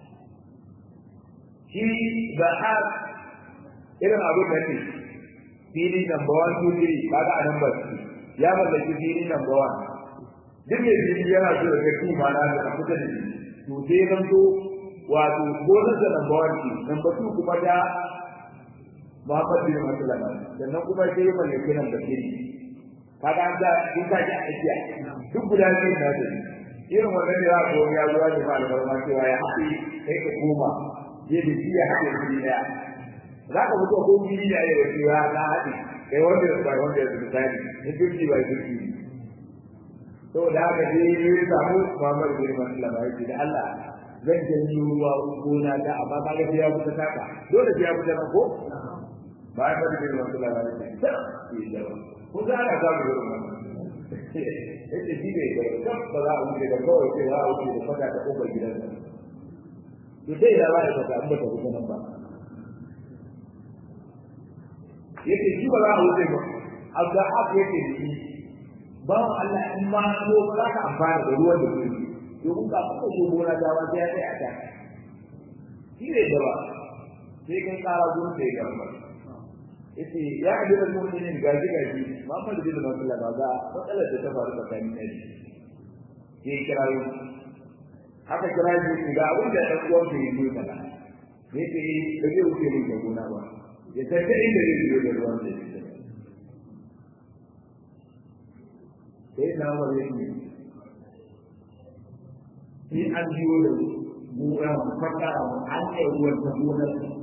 shi ba'a irin abin da ne fili number one two three kaga a number two ya mallaki fili number one duk mai fili yana so da kai ma na da kusa da shi to sai zan so wato gonar da number one ce number two kuma da Muhammad bin Maslama sannan kuma sai ya mallaki number three kaga an da in ka ji a tsakiya duk guda biyu na da irin wannan da za ko ya zuwa da albarma cewa ya haɗe kai ka koma je da shi ya haɗe shi ɗaya za ka mutu ko gini da ya wace ya na haɗe kai wanda ya bai wanda ya misali in fifty by fifty to da haka je ya samu Muhammad bin Maslama ya ce da Allah zan janyo ruwa gona ta amma ka ga ya fita taka dole sai ya fita nan ko bayan da bin Maslama ya ce sai ko za ka samu irin wannan yace shi ne da kan ba za a wuce da kawai sai za a wuce da fata ta kofar gidan to sai da ba da fata an ba ta wuce nan ba yace shi ba za a wuce ba abda haka yake da shi bawan Allah in ma so ba za ka amfana da ruwan da ke domin ka kuma so gona da wa sai ya tsaya ta shi ne da ba sai kan kara gurin sai ga ba yace ya ajira mu'minin gaji gaji Muhammad bin Abdullah ba ga matsalar da ta faru tsakanin ne ke kirayo haka kira shi ga abin da ɗan uwan bai yi kaza ne ce da zai wuce min da gona ba ya tafi inda zai biyo da ruwan da shi sai na wani ne sai an biyo da gona fata an yi ruwan ta gona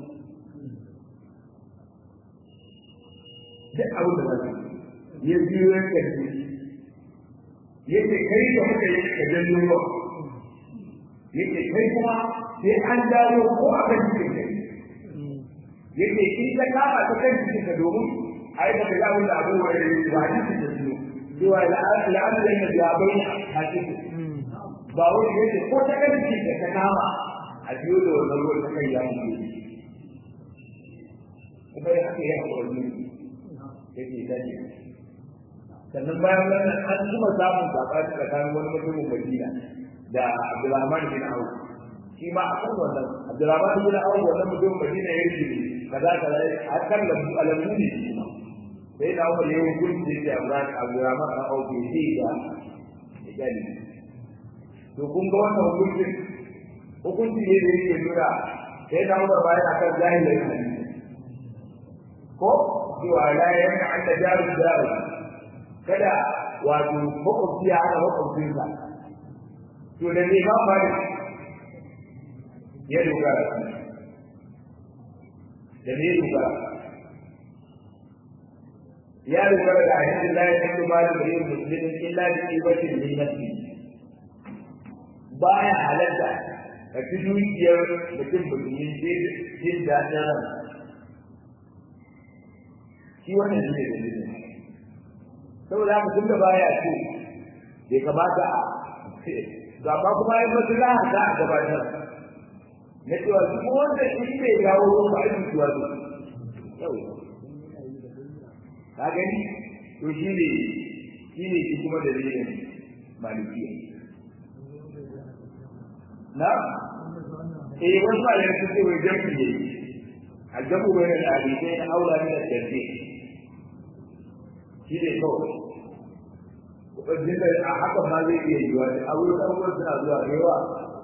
duk abin da zai ya biyo ya karfi yake kai da muka yi ka janyo ruwa yake kai kuma sai an dawo ko a kan cikin kai yake in ta kama ta kan cikin ka domin ai da ga abin da abu wa da ba ni cikin da su cewa la'an da yana da bai a cikin ba wani yake ko ta kan cikin ka ta kama a biyo da wannan ruwan ta kai ya mutu kuma ya haka ya haƙura ne yake dace sannan bayan wannan an kuma samun sabani tsakanin wani mutumin Madina da Abdulrahman bin Auf shi ma akan wannan Abdulrahman bin Auf wannan mutumin Madina ya yi kaza kaza a kan lambu alamu ne shi ma sai da Umar ya hukunci da Abdulrahman Abdulrahman bin Auf ya ce ga gani to kun ga wannan hukuncin hukunci ne da yake nuna sai da Umar bayan akan jahilai ko cewa la yanka an da jaru jaru kada wato makwabci ya hana makwabcinsa to da ne ba fari ya dogara da ne dogara ya dogara da hadisin la ya kallu ma da yin muslimin illa bi ibatin min nafsi baya halatta ka ci dukiyar mutum musulmi jin daɗin ran shi wannan shi ne dalilin saboda haka tun da baya ce bai kamata a ga ba kuma yin maslaha ta a gabatar na cewa duk wanda shi bai dawo ruwan ba aiki tuwa su yau ka gani to shi ne shi ne shi kuma dalilin malikiya na eh wasu malamai sun ce wai jam'i ne aljabu bai da hadisai na aula ne da tarbi shi ne kawai wajen da a haka ma zai iya yiwa da abubuwan abubuwan suna zuwa da yawa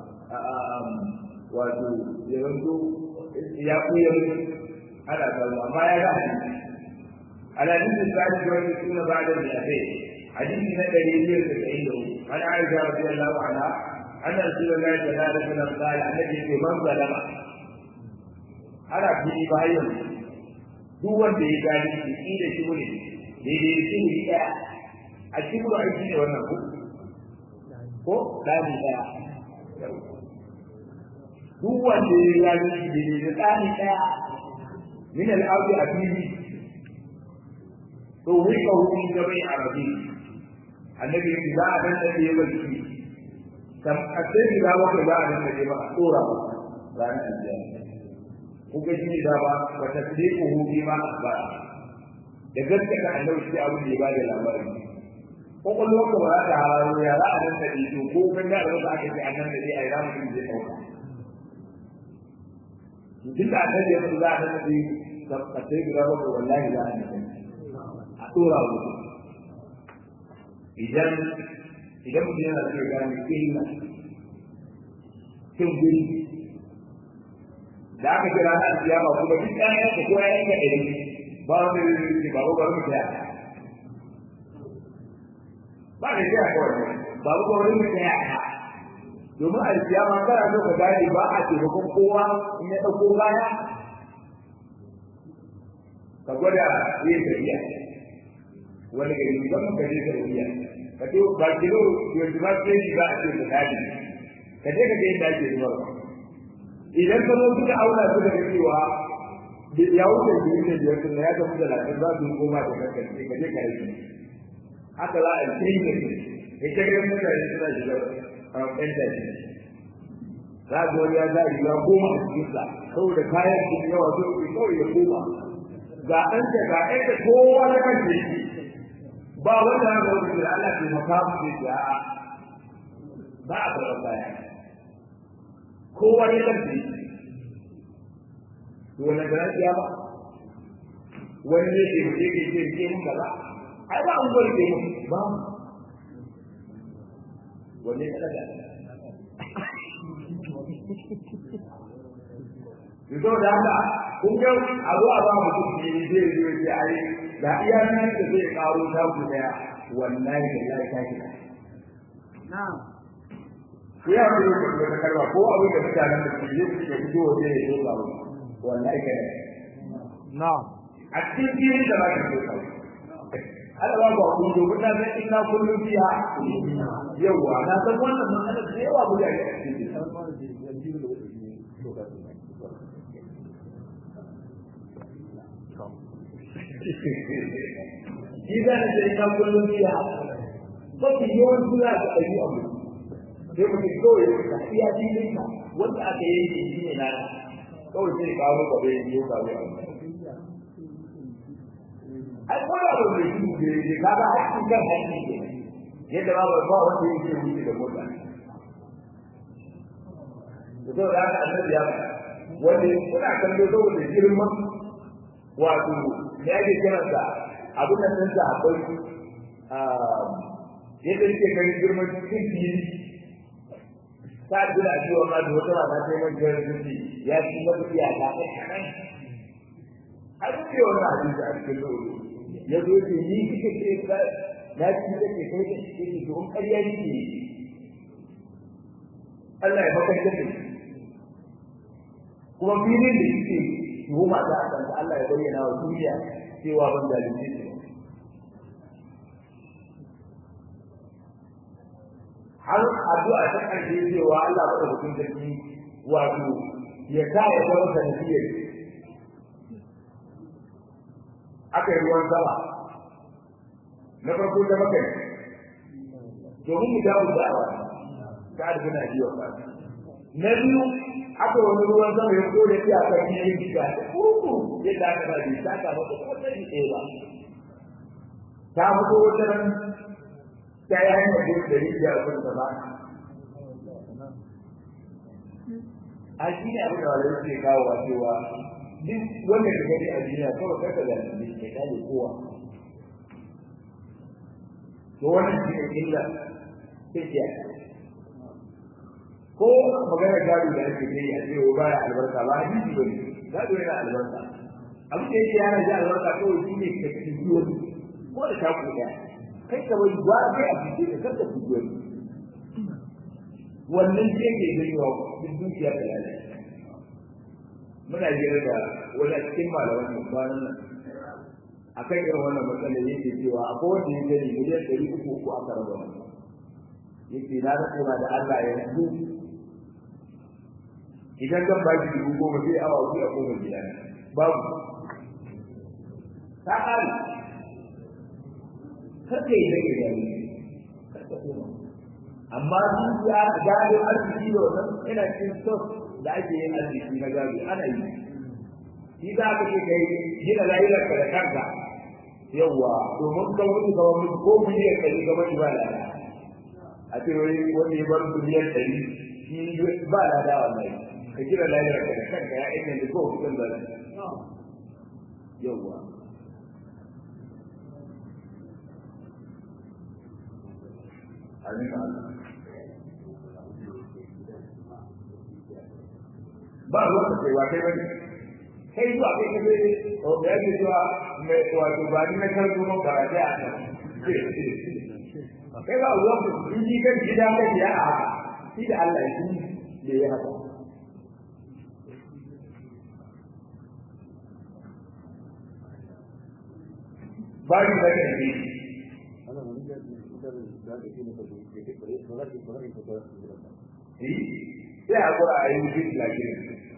wato ya zanto ya kuya ana kallo amma ya ga hadisi الحديث الثالث والستون بعد المئتين حديث نبي يزيد عنده عن عائشة رضي الله عنها أن رسول الله صلى الله عليه وسلم قال النبي في من ظلم ana fili bayan duk wanda ya gani shi shi da shi ne daidai shi ne ɗaya a cikin aiki ne wannan ko ko ɗani ɗaya duk wanda ya gani shi daidai da ɗani ɗaya min al'audi a fili to wai ka hukun da bai arabi annabi ya za a dan da ya barci kam a sai da ba za a dan da ba a tsora ba ranar aljanna kuka shi da ba wa tasdiquhu bima akhbar da gaskata annabi shi abin da ya bada labari ko kullum ka ba ta hararo ya za a nan da ido ko kan da Allah aka ce annan da ai ramu din zai dauka duk da annabi ya za a nan da ka sai gida ba wallahi za a nan a tura mu idan idan mutum yana so ya gane illa kin guri da aka kira na alkiyama kuma duk ɗayan ka ko yayin ka ɗari ba wanda zai ce ba ba bari mu taya ba da taya kawai ba ba bari mu taya ka domin alkiyama kana so ka gane ba a taimakon kowa in ya ɗauko kaya ka gwada yin tafiya wani gari musamman ka je tafiya ka ce ba kilo yanzu ba ce shi ba a ce ka dadi ka je ka ga yadda ake zuwa idan ka zo suka auna su daga cewa ya wuce biyu da biyar sun ya tafi da lafiya za su koma da kankan sai ka je ka rage haka za a yi da su ya ce ga mutane suna shiga ɗan tashi za ga wani ya za riga goma a cikinsa saboda kayan su yawa sun kawai ya koma ga ɗan da ga ɗan da kowa na kan shi ba wanda ya ga wani Allah ke maka mu ce ya ba a karɓar baya kowa ya tafi to wannan da ya ba wani ne ke ke ke ke ke mun kaza ai ba an gwar ke mun ba wanne ka daga Yanzu da haka, kun ga abu a ba mutum ne zai zo ya ai da iya nan da zai karo ta ku daya wallahi da lai ta ki. na'am Ku ya ku da ta karba ko abu da mutanen da su je su fito waje ya zo ba wallahi ka na'am a cikin fili da ba ka so ka Allah ba ba ku dogo ta san ina kullum fiya yawa na san wannan matsalar da yawa mutane a cikin shi za ta ce ina kullum fiya mafi yawan suna da ɗari abu sai mutum kawai ka iya filin ka wanda aka yanke shi ne na kawai sai kawo gaba ya biyo kawo abu ai ko da ba mai shi ne ne kaga hakkin kan hakki ne yadda ba ba wanda yake wuce da mota to da haka annabi ya wanda kuna kallo saboda girman wato me ake kiransa abin nan din sa akwai yadda yake ganin girman cikin fili ta jira cewa ma da wata mata sai man jira zuci ya ci mata iyaka ta kanan har sai wannan hadisi a cikin lulu ya zo ce ni kike ce ka na ci da ke kai da ke ke don ƙarya nake Allah ya baka da kuma filin da yake tuhuma ta a kan Allah ya bayyana wa duniya cewa ban zalunci ne har addu'a ta ƙarshe cewa Allah ba da hukun sarki wato ya sa ya zama sanadiyar aka yi ruwan sama na farko da makai domin mu dawo da awa ta arzi na biyo ba na biyu aka wani ruwan sama ya kore shi a kan yin shiga da kuku yadda aka ba bai saka masa kuma sai ni ɗaya ba ta fito wata ran ta yi hanyar da da rijiya a kan ba a shi ne abin da wale suke kawo wa cewa duk wanda ka gani a duniya kawai kaka da ne ke kare kowa to wannan shi ne illa sai ke ko magana gado da ake yi a ce ba ya albarka ba a jiji ba ne gado yana albarka abin da yake yana ji albarka kawai shi ne ka ci biyo ko da taku ɗaya kai ka bai ba kai a cikin da kanka ci biyo wannan shi yake gani wa duk dukiya da lalata muna jira da wani cikin malaman mu kwanan nan akan irin wannan matsalar yake cewa akwai wanda ya gani miliyan ɗari uku uku aka raba masa yake na da tsora da Allah ya yanzu idan zan ba shi dubu goma sai awa uku a koma gida babu ta ƙare karka yi zai gani karka koma amma sun ya gado arziki da wannan ina cikin sos da ake yin arziki na gado ana yi shi za ka ce kai gina layuwar ka da kanka yawwa domin ka mutu ka mutu ko miliyan ɗari ka mutu ba lada a ce wani wani ya bar miliyan ɗari shi ba lada wallahi ka gina layuwar ka da kanka ya inda da kowa kusan da yawwa Amin Allah. ba ruwan da kai kai bane kai zuwa kai ka zai o da yake zuwa mai wato ba ni na karɓo mun karate a kan kai ba ruwan da in ji kan gida kan ya a haka shi da Allah shi da ya haka ba ni da kai ne sai a kura a yi mutum lafiya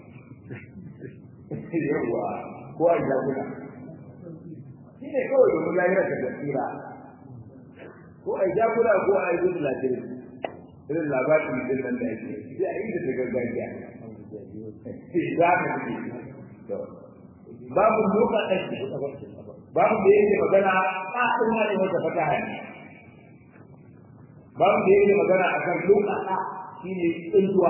yawwa ko a jaguna shi ne kawai domin lahira ta tasira ko a jaguna ko a yi mutum lafiya irin labarin din nan da ake sai a yi da ta gargajiya za ka fi to babu doka ɗaki babu da yake magana a ina ne wata fataha ne babu da yake magana akan doka ɗa shine tsintuwa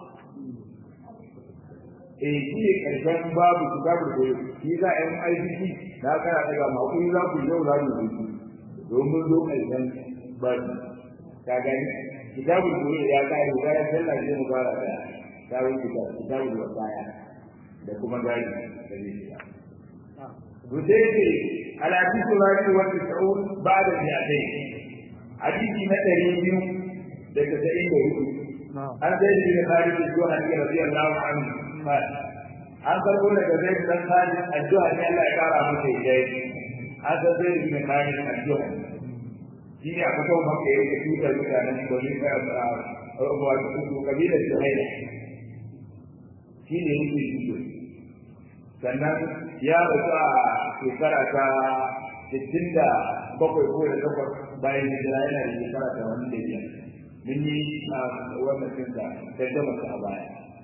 eh shi ne karshen babu kitabu da shi za a yi ICC na kana daga makon za ku yau za mu yi domin zo karshen babu ka gani kitabu da ya kai ga ya sallah ne mu fara da kawai kitabu kitabu da baya da kuma gani da zai Hudaybi al-hadith al-rabi wa tis'un ba'da al-mi'atayn hadisi na 200 da 94 an zai da Khalid al-Juhani radiyallahu anhu قال an karbo daga zai dan khalid addu'a ne Allah ya kara masa idai an san zai bin khalid addu'a shi ne aka kawo maka yake tutar mutanen domin ka wato kabilar Suhaila shi ne yake tuto sannan ya rasu a shekara ta sittin da bakwai ko da takwas bayan hijira yana da shekara ta wani da biyar mun yi wannan cinta tattama a baya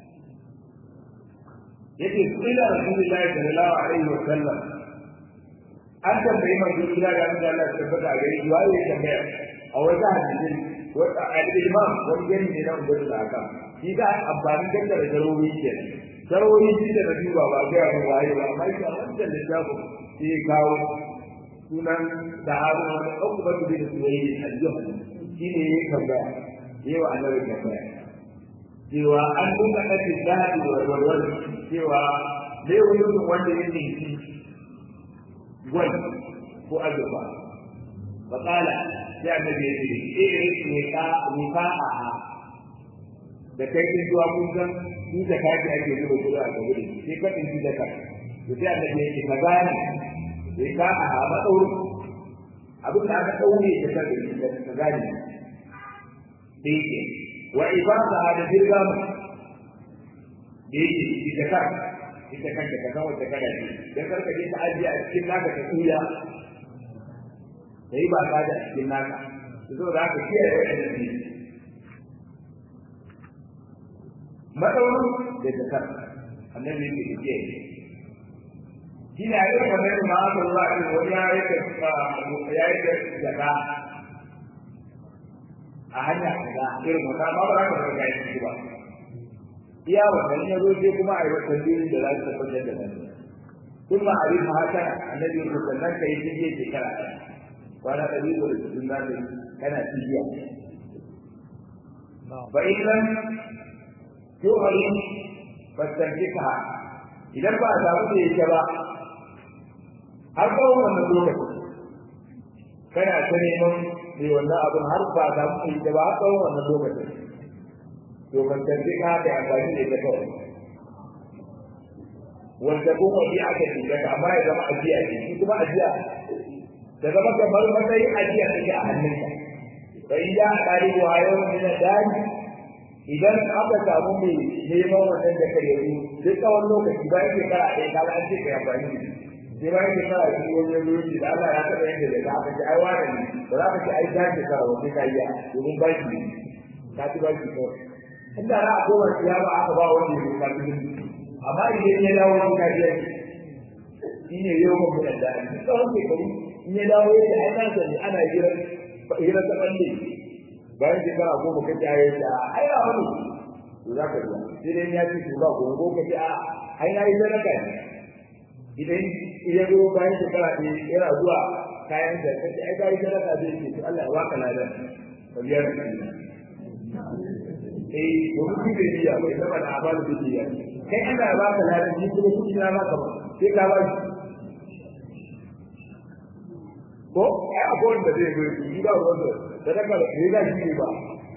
yake kila rasulullahi sallallahu alaihi wa sallam an tambayi manzo kila da Allah Allah ya tabbata a gare shi waye ya tambaya a wata hadisi wata al-imam wani gani ne nan gudu da haka shi ga amfani da da garori ke garori shi da nabi ba ba ga mu waye ba amma shi wannan littafin shi ya kawo sunan da harun wani ukubatu bin suwayi al-juhani shi ne ya tambaya yawa annabi tambaya cewa an duka kace zahabi wa walwal cewa dai wani wanda ya ninki gwal ko azurfa fa kala sai annabi ya ce eh ne ka ni ka a da kai kin zuwa kun san ni da kaji ake zuba kuɗi a gaba da sai ka tinki da ka to sai annabi ya ce ka gane sai ka a ba dauro abin da aka daure da ka ka gane dai ke wa ibada da dirgam da yake ita kan ita kanta ka san wata kada ce dan karka je ta ajiye a cikin naka ta tuya sai ba ka da cikin naka to da haka kiyaye wannan ne madaurin da zakar annabi yake kiyaye shi ne a yi kamar yadda ma aka zuwa a wani ya yi da ya yi da zaka a hanya kaza irin wata ma ba za ka ga shi ba iya wannan ya zo sai kuma a yi wata biyu da za su tabbatar da nan kuma a yi haka annabi ya sannan ka yi tijiya shekara ɗaya kwana ɗari ko da cikin za ka kana tijiya fa in lam yuhri fastanjika idan ba a samu da yake ba har tsawon wannan lokaci kana ta neman mai wannan abin har ba a samu da yake ba har tsawon wannan lokacin to fastanjika da amfani da ita kawai wanda kuma bi aka dinga amma ya zama ajiya ce shi kuma ajiya da zama kamar matsayin ajiya take a hannunka fa in ya kare wa yau min dani idan aka samu mai neman wannan da kai yanzu duk tsawon lokaci bayan shekara ɗaya ka an ce kai amfani da sai bayan shekara biyu wani lokaci da Allah ya taɓa yadda da aka ce ai wani ne ba za ka ce ai ta shekara wani ka yi domin ba shi ka ci ba shi kawai inda za a koma kiyama aka ba wani ne ka ci amma idan ya dawo wani kariya shi ne yau ba mutan da ni tsawon shekaru in ya dawo ya ce ai na sani ana hira hira ta balle bayan shekara goma ka ta yi da ai na wani to za ka zuwa sai dai ya ce ba ko ko ka ce a ai na yi sadaka ne idan ya zo bayan shekara ne yana zuwa kayan da kace ai ka yi sadaka zai ce to Allah ya baka ladan ka biya da eh domin shi bai biya bai saba da abalu da biya kai Allah ya baka ladan ni kuma kuɗi na baka ba sai ka ba shi ko ai akwai wanda zai zo shi ba wanda da daga da ne da shi ba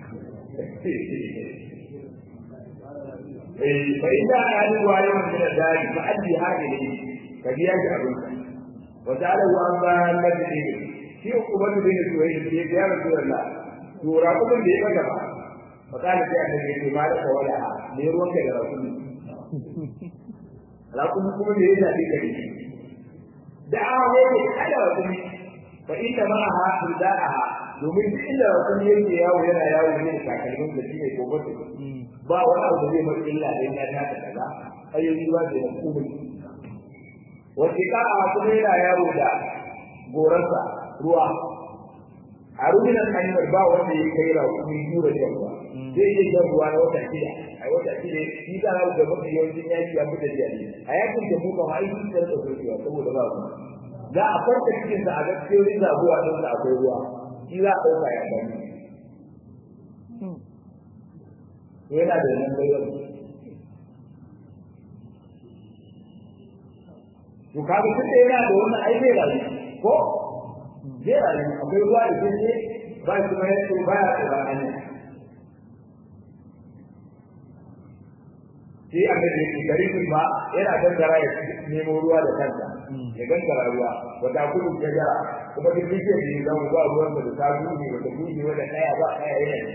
eh fa inda ali wa yau min dadi fa addi hadili ka biya shi abin wa ta'ala wa amma nabi shi kuma da ne to yi ya rasulullah to ra kuma da ya maka ba fakali sai annabi ya ce ma da wala ne ruwan ka da rakumi rakumi kuma ne ya zabi ka ne da a wani kada rakumi fa inda ma ha da'aha domin duk inda rakumi yake yawo yana yawo ne da takalmin da shine gobe ba wani abu da zai mai illa da ya ta kaza ayoyi ba da kuma wace ka'a kuma yana yawo da gorarsa ruwa a rubinan hanyar ba wanda ya kai raƙumi tura da ruwa zai iya jan ruwa na wata shida a wata shida shi za a ga mafi yawancin yaki ya fita jiya ne a yakin da mu kama aiki da rasa sokewa saboda ba ruwa za a farka cikin sa a ga cikin zabuwa don da akwai ruwa shi za a ɗauka ya gani yana da nan bayar to kaga tun da yana da wannan ai zai rayu ko zai rayu akwai ruwa da ke ne ba shi kuma yace ba ya da hanya sai an da yake garibin ba yana gangara ya nemo ruwa da kansa ya gangara ruwa wata kudu ta jara kuma duk yake da ya zama ba ruwan da ta gudu wata gudu wata kaya ba kaya yana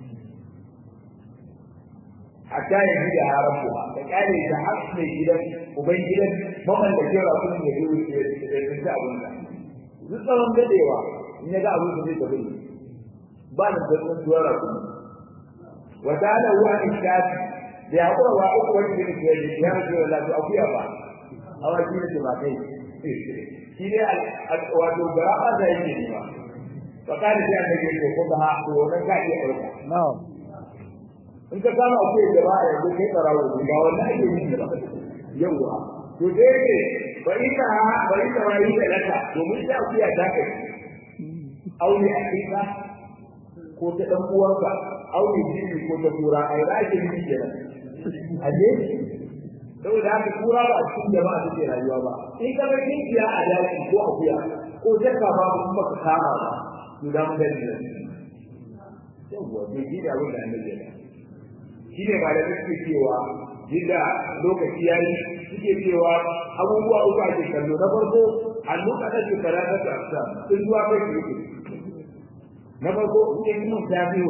hatta ya ji da haramuwa da kare da hasne gidan uban gidan maman da kira kun da yi da da abun da duk tsawon dadewa in ya ga abun da zai tafi ba da zaman duwar rakun wa dala wa ishati da ya kura wa uku wani da ke da ya ji da lafiya akuya ba awa shi ne ba kai shi ne wato garaba da yake ne ba fa kana sai annabi ya ko ba ko wannan ka iya ɗauka na'am in ka kama akwai gaba a yanzu kai tsarawo ba wannan ake yi ba yawa to dai ne ba ita ba ita ba yi da laka domin ta akuya ta kai aure a kika ko ta dan uwanka aure jini ko ta kura ai za ki yi kenan aje saboda haka kura ba a cikin jama'a take rayuwa ba in ka ga kinkiya a daji ko akuya ko jakka ba kuma ka kama ba to da mun gani yawa to shi da abin da annabi ya shi ne ba da suke cewa yadda lokaci ya yi suke cewa abubuwa uku ake kallo na farko hannu kada ke fara da tsafta sun zuwa kai ke yake na farko in mun ta biyo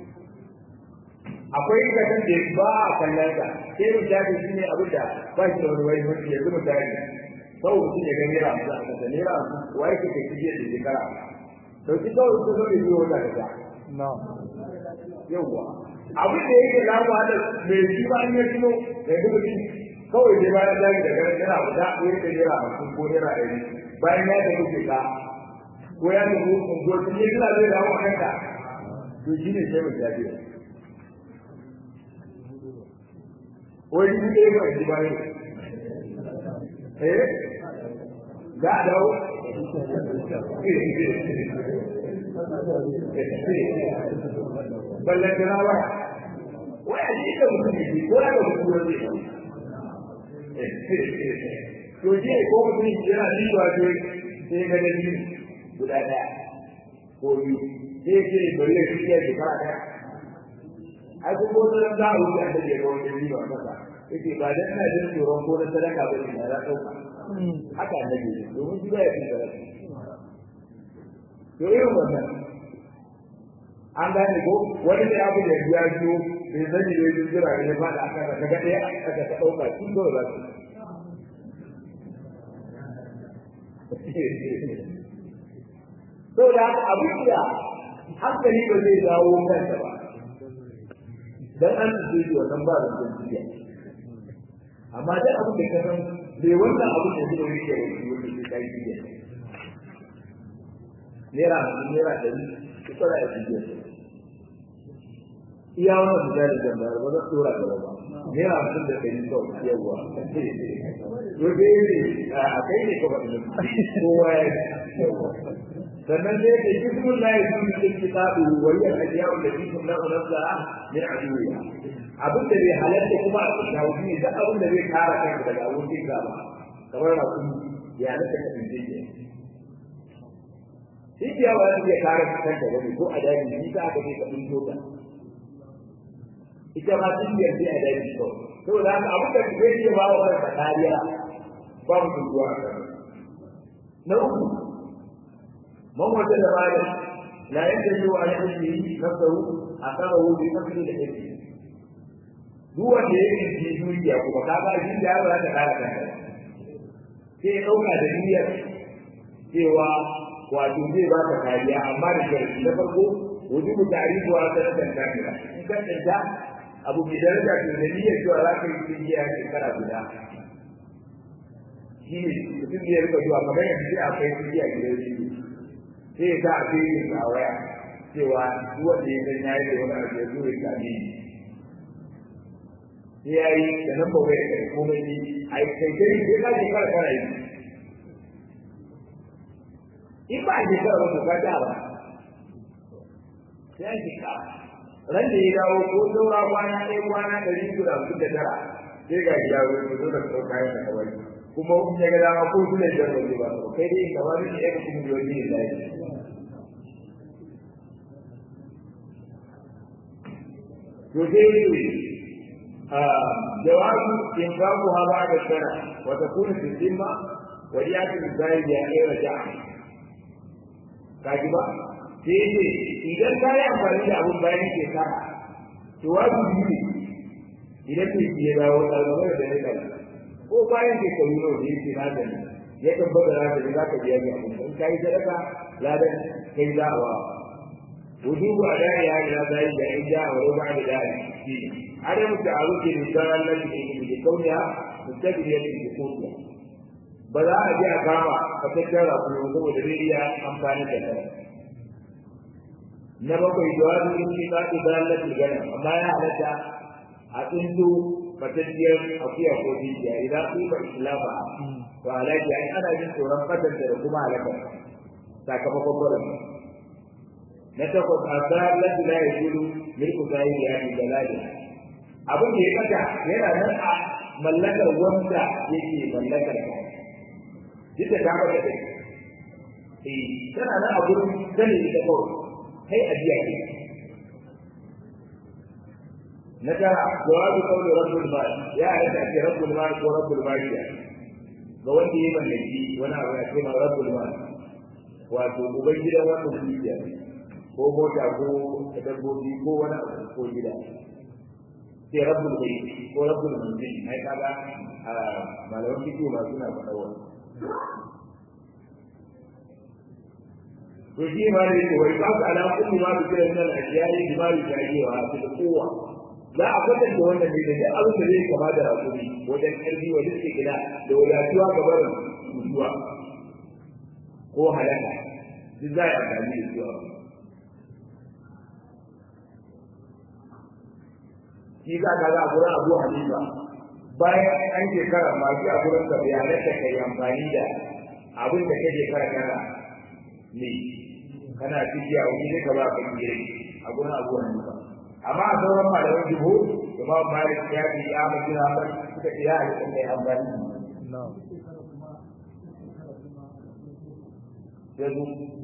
akwai kasan da ba a kallon ka sai mun ta biyo shine abin da ba shi da wani wani wani yanzu mun ta biyo sau mutum ya ga naira hamsin a kasa naira hamsin wa yake kai kije da shekara dauki kawai su zo da biyo wata kasa na'am yawwa abin da yake lamuwa da mai shi ba an yi tuno mai duka shi kawai dai bayan zagi da ganin yana guda ko yake naira hamsin ko naira ɗari bayan ya tafi ke ka ko ya tafi unguwar sun yi suna zai dawo a kanka to shi ne sai mai jaje wai shi ɗaya ba shi ba ne eh za a dawo ballan jira ba wai a ji da mutum ne ko da mutum ne to je ko mutum yana ji wa ce sai ga da ni guda daya ko biyu sai ke balle shi ya ji fara daya ai ko ko da da wuce da ke ga wani ni ba kasa yake ba dan na jin tsoron ko na sadaka ba ne na dauka haka annabi domin shi ba ya fi sadaka to irin wannan an gane ko wani da abu da ya biyo bai sani ne yin jira ne ba da aka ka ga ɗaya aka ta ɗauka shi kawai za su to da abin da hankali ba zai dawo kanta ba dan an ce shi wannan ba da jiya amma da abin da ka san bai wannan abin da zai yi da wani wanda zai kai jiya naira naira ɗari ita da ake jiya iya wannan su jari da bayar ba za su tura gaba ba naira hamsin da ɗari kawai yawa to dai ne a kai ne ka faɗi kowa ya sannan sai da jismun la yakun fil kitabi wa hiya al-ajya'u allati tunqadu nafsaha min aduwiha abin da bai halatta kuma a cikin hauki ne duk abin da zai kare kanka daga abokin gaba kamar na kun ya halatta ka tsince ke shi ya ba zai kare kanka ba ko a daji ni ka aka ka tsinto ta ita ma sun yi a daji ko saboda haka abin da zai ce ba wa kanka kariya ba mu tuntuwa a kan na uku من وجد مالا لا ينتج عن علمه نفسه أخذه بنفسه العلم duk wanda ya yi ke duniya kuma ka ga shi da ba ta kare kanka sai ya dauka da niyyar cewa wato zai ba ka kariya amma da sharadi na farko wujubu ta'rifu wa sanatan kamila in ka tsanta abu mai daraja to da niyyar cewa za ka yi duniya shekara guda shi ne mutum zai rika zuwa kamar yanzu sai akwai kuɗi a gidan shi sai ya sa a cikin a waya cewa duk wanda ya san yayi da wani abu ya zo ya sami sai ya yi da nan ba waya da komai ne a yi kai kai sai ka je kara kara yi in ba a je kara ba to ka ta ba sai an je kara ran da ya dawo ko saura kwana ɗaya kwana ɗari uku da hamsin da tara sai ga gida wani zo da sau kayan da kawai kuma in ya ga dama ko su ne jan waje ba kai dai ka wani ne ya ga kuma yoyi ne da to sai ne jawabu in babu ha ba da sana wa takunu fi dhimma wa yati bizai ya ayyuha ja'a kaji ba sai ne idan ka yi amfani da abun bayan shekara to wajibi ne idan mai ya dawo ɗalibai da ya kai ko bayan shekaru nawa da yake na gani ya tabbata na gani za ka biya ni abin in ka yi sadaka ladan kai za a wa wujubu a da ya ila zai da in ja wa ruba da da shi adam ta'aruki da sanan nan da yake da kauniya mutabiyya da kuciya ba za a je a kama ka tattara ku saboda zai iya amfani da kai na bakwai jawabi in shi ka da dalatul gana amma ya halatta a tsinto fatattiyar akuya ko dukiya idan ku ba islama to alaji ai ana jin tsoron fatanta da kuma halaka sakamakon barin na takwas asar lati la yaqulu milku zahiri ya bi dalali abin da ya kaka yana nan a mallakar wanda yake mallakar ka duk da ta maka dai eh tana nan a gurin sani da kawai kai ajiya ne na tara jawabu qawli rabbul mal ya hada ce rabbul mal ko rabbul mal ya ga wanda ya mallaki wani abu ya ce ma rabbul mal wato uban gidan wannan dukiya ko mota ko dabbobi ko wani abu ko gida sai rabbul bayt ko rabbul manzil ai kaga malaman fiqh ma suna faɗa wannan to shi ma ne ko wai ba ka ala kulli ma bi kiran nan ajiyai bi ma yujaji wa fi quwwa za a kwatanta wannan ne da duk abin da zai kama da hakuri wajen karfi wa duk gida da wadatuwa ga barin mutuwa ko halaka duk za a yi amfani da su shi za ka ga a gurin abu halifa bayan an shekara masu a gurin ka bayanai da ka yi amfani da abin da kake shekara kana ne kana ciki a wani ne ka ba ka gire a gurin abu hanifa amma a sauran malaman jiho imam malik ya fi ya mutu na ban suka ce ya halitta mai amfani yanzu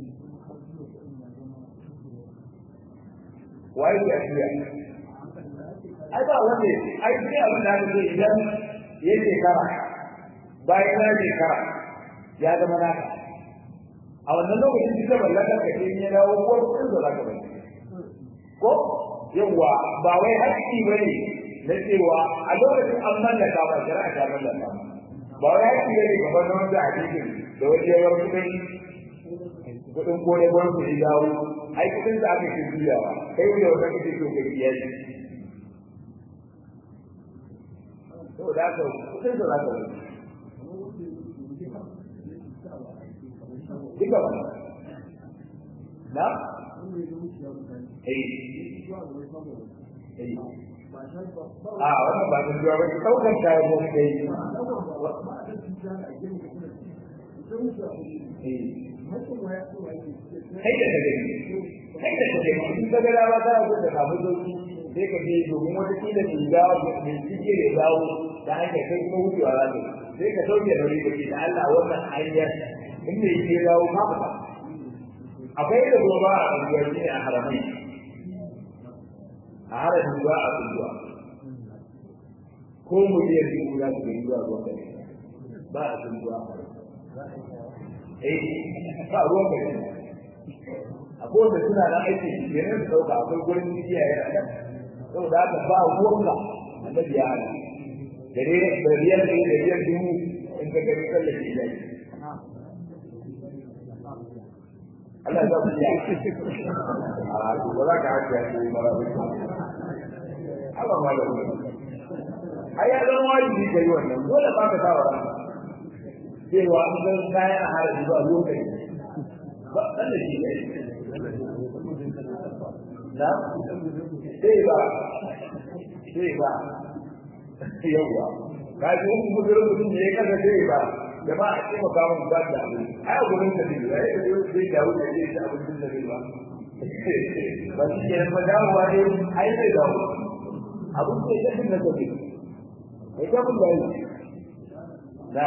waye ke ajiya ai ba wanda ai sai abin da aka ce idan ya shekara bayan ya shekara ya zama naka a wannan lokacin duka mallakar ka ce ya dawo ko kudin da zaka bari ko yawa ba wai haƙƙi bane na cewa a lokacin an mallaka ba shari'a ta mallaka ba wai haƙƙi bane kamar na wanda a cikin da wani yawar kudin kudin kone gwamnati ya dawo ai kudin da aka ke juyawa kai da wata kake so ka biya shi saboda haka kudin da zaka bari duka ba na a wannan ba ta zuwa ba ki ɗaukar kayan mu kai kai da kake kai da kake in ka ga dawa ta zo da samu sauki sai ka je domin wata kila mai dawo mai cike da dawo ta hanyar kai kuma wucewa za ka sai ka sauke nauyi da ke da Allah wannan hanyar inda yake dawo ka fita akwai da gobe a unguwanni a haramai a harafin ruwa a unguwa ko miliyan biyu za su gani zuwa ruwan gari ba a sun ruwa eh ba ruwan gari a kowace suna na aiki kenan su ɗauka akwai gurin jiya yana nan saboda haka ba ruwanka annabi ya hana da riyar da riyar dubu in ka gani tsallake ilahi Allah za ku yi a ba za ka haka ya ce mara bai Allah ma da wani ai ya zama wajibi ka yi wannan dole ba ka sa wa cewa an ga kayan haraji ba lokaci ba dan da shi ne na sai ba sai ba yawa ka ji wani mutum mutum ne ya kasa sai ba da ba a ce maka mun ba da abu ai a gurin da ne ai da yau sai dawo da zai ta abin da zai ba ba shi ne ba dawowa ne ai zai dawo abin da ya tafi na tafi ai ta mun da yi na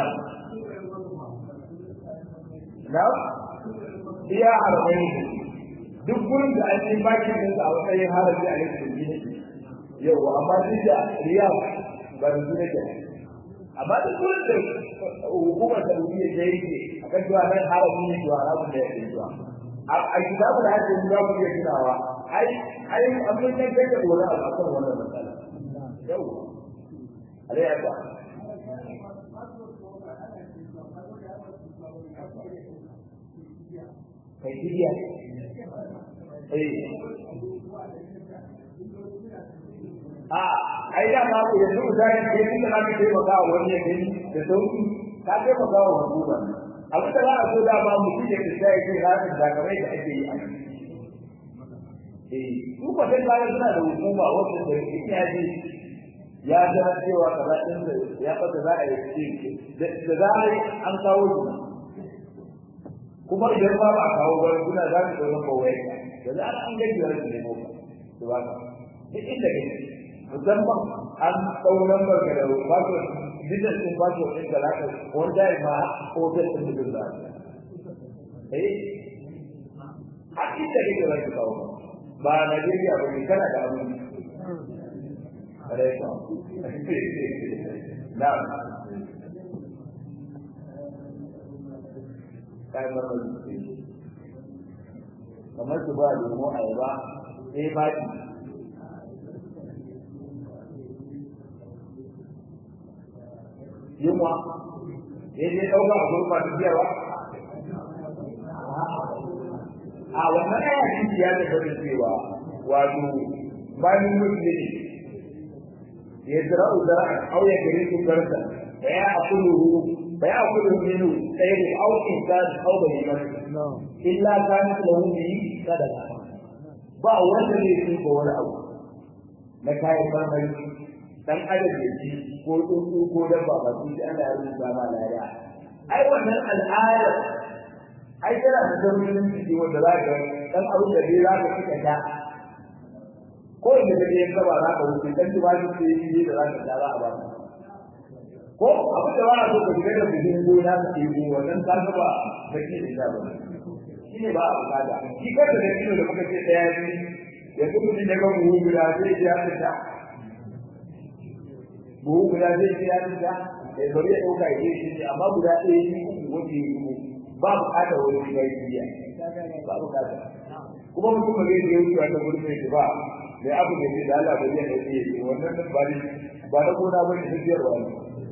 na iya harbai duk gurin da an yi baki din a matsayin haraji a yankin gini yau amma duk da riya ba da su nake amma duk gurin da hukumar saudiya ta yi a kan cewa nan haraji ne zuwa haramun da ya ke zuwa a kitabu da hajji za ku iya tunawa ai ai an mun kai kai da wani abu akan wannan matsala yau alai aka kai fidiya eh a ai da ma ku yanzu da ne ke da zaka kai maka wani ya gani da sauki ka kai maka wa hukuma abin da za a so da ba mu kike da sai kai ranar da kamar da ake yi a eh su ba sai bayan suna da hukuma wacce da ita ji ya ga cewa kaza din da ya fata za a yi da za a yi an kawo shi kuma idan ba a kawo ba kuna za ku zama kawai da za an gaji da rashin nemo ba to ba duk inda kake musamman an ɗau lambar ka da password business din password ɗin ka zaka wani jari ma hotel ɗin mutum za a eh har inda kake za ku kawo ba Najeriya ba ne kana da abin Alaika. Na'am. kayan marmari kamar su ba lemo ayaba sai faɗi yunwa ya je ɗauka a gurfa da biyarwa a wannan aya ciki ya tafi da cewa wato bayan mutum ne ya zira uzara a ƙauye gari su garsa da ya akulu فيأكل منه خير أو إنسان أو بهيمة إلا كانت له به صدقة ba wanda zai ci ko wani abu na kayan marmari dan adam ya ci ko tsuntsu ko dabba ba su ji Allah ya rubuta ma lada ai wannan al'ada ai tana da daurin ciki wanda za ka dan abin da dai za ka kika ta ko inda kake yin ba za ka wuce dan ba shi yi da za ka ta za a ba ka ko abin da ba a so ka shiga da bikin gona ka ke yi wannan ka ga ba da ke da ba shi ne ba a bukata shi ka da kilo da muka ce daya ne ya kuma mutum ya ga buhu guda zai ji ya fita buhu guda zai ji ya fita ya bari ya ɗauka ya shi ne amma guda ɗaya ne uku wanda ya yi ba bukatar wani shiga ya ba bukata kuma mutum ba zai je wucewa ta gurbin shi ba mai abu da ke da Allah ba zai ɗauke ya wannan ba ne ba na gona ba ne tafiyarwa ne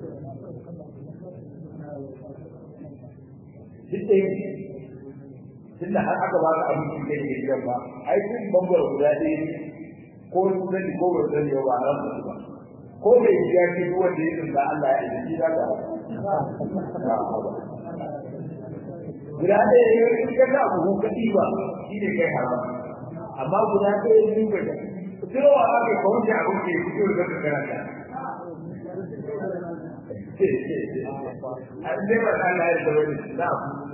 duk da yake tunda har aka ba ka abin da yake gidan ba ai kun bangare guda ɗaya ne ko su sani ko ba sani ba haram ba ba ko bai ji ya ce duk wanda ya tsinda Allah ya yi shi za ka guda ɗaya ne in ka sa buhu ka ɗiba shi ne kai haram amma guda ɗaya ne ba da Cewa aka yi kawai da abin da ya fito da ka karanta. an dai ba ta Allah ya zama da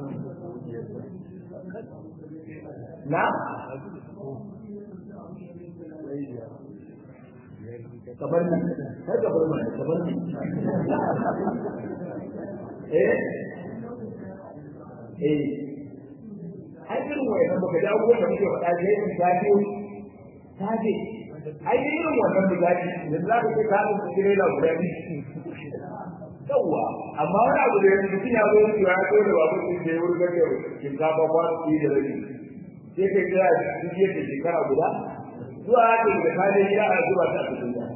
na na kabar ni kai kabar ni kabar ni eh eh ai irin wannan baka da abubuwan da muke faɗa sai in tafi tafi ai irin wannan da zaki yanzu za ka ce ka ɗauki tirela guda biyu yawwa amma wani abu da yanzu mutum ya zo ya zo da babu sun da ya wurga da shinkafa kwano ɗaya da rabi sai kai kira duk yadda shekara guda zuwa haka da ka je gida a zuba ta a cikin gida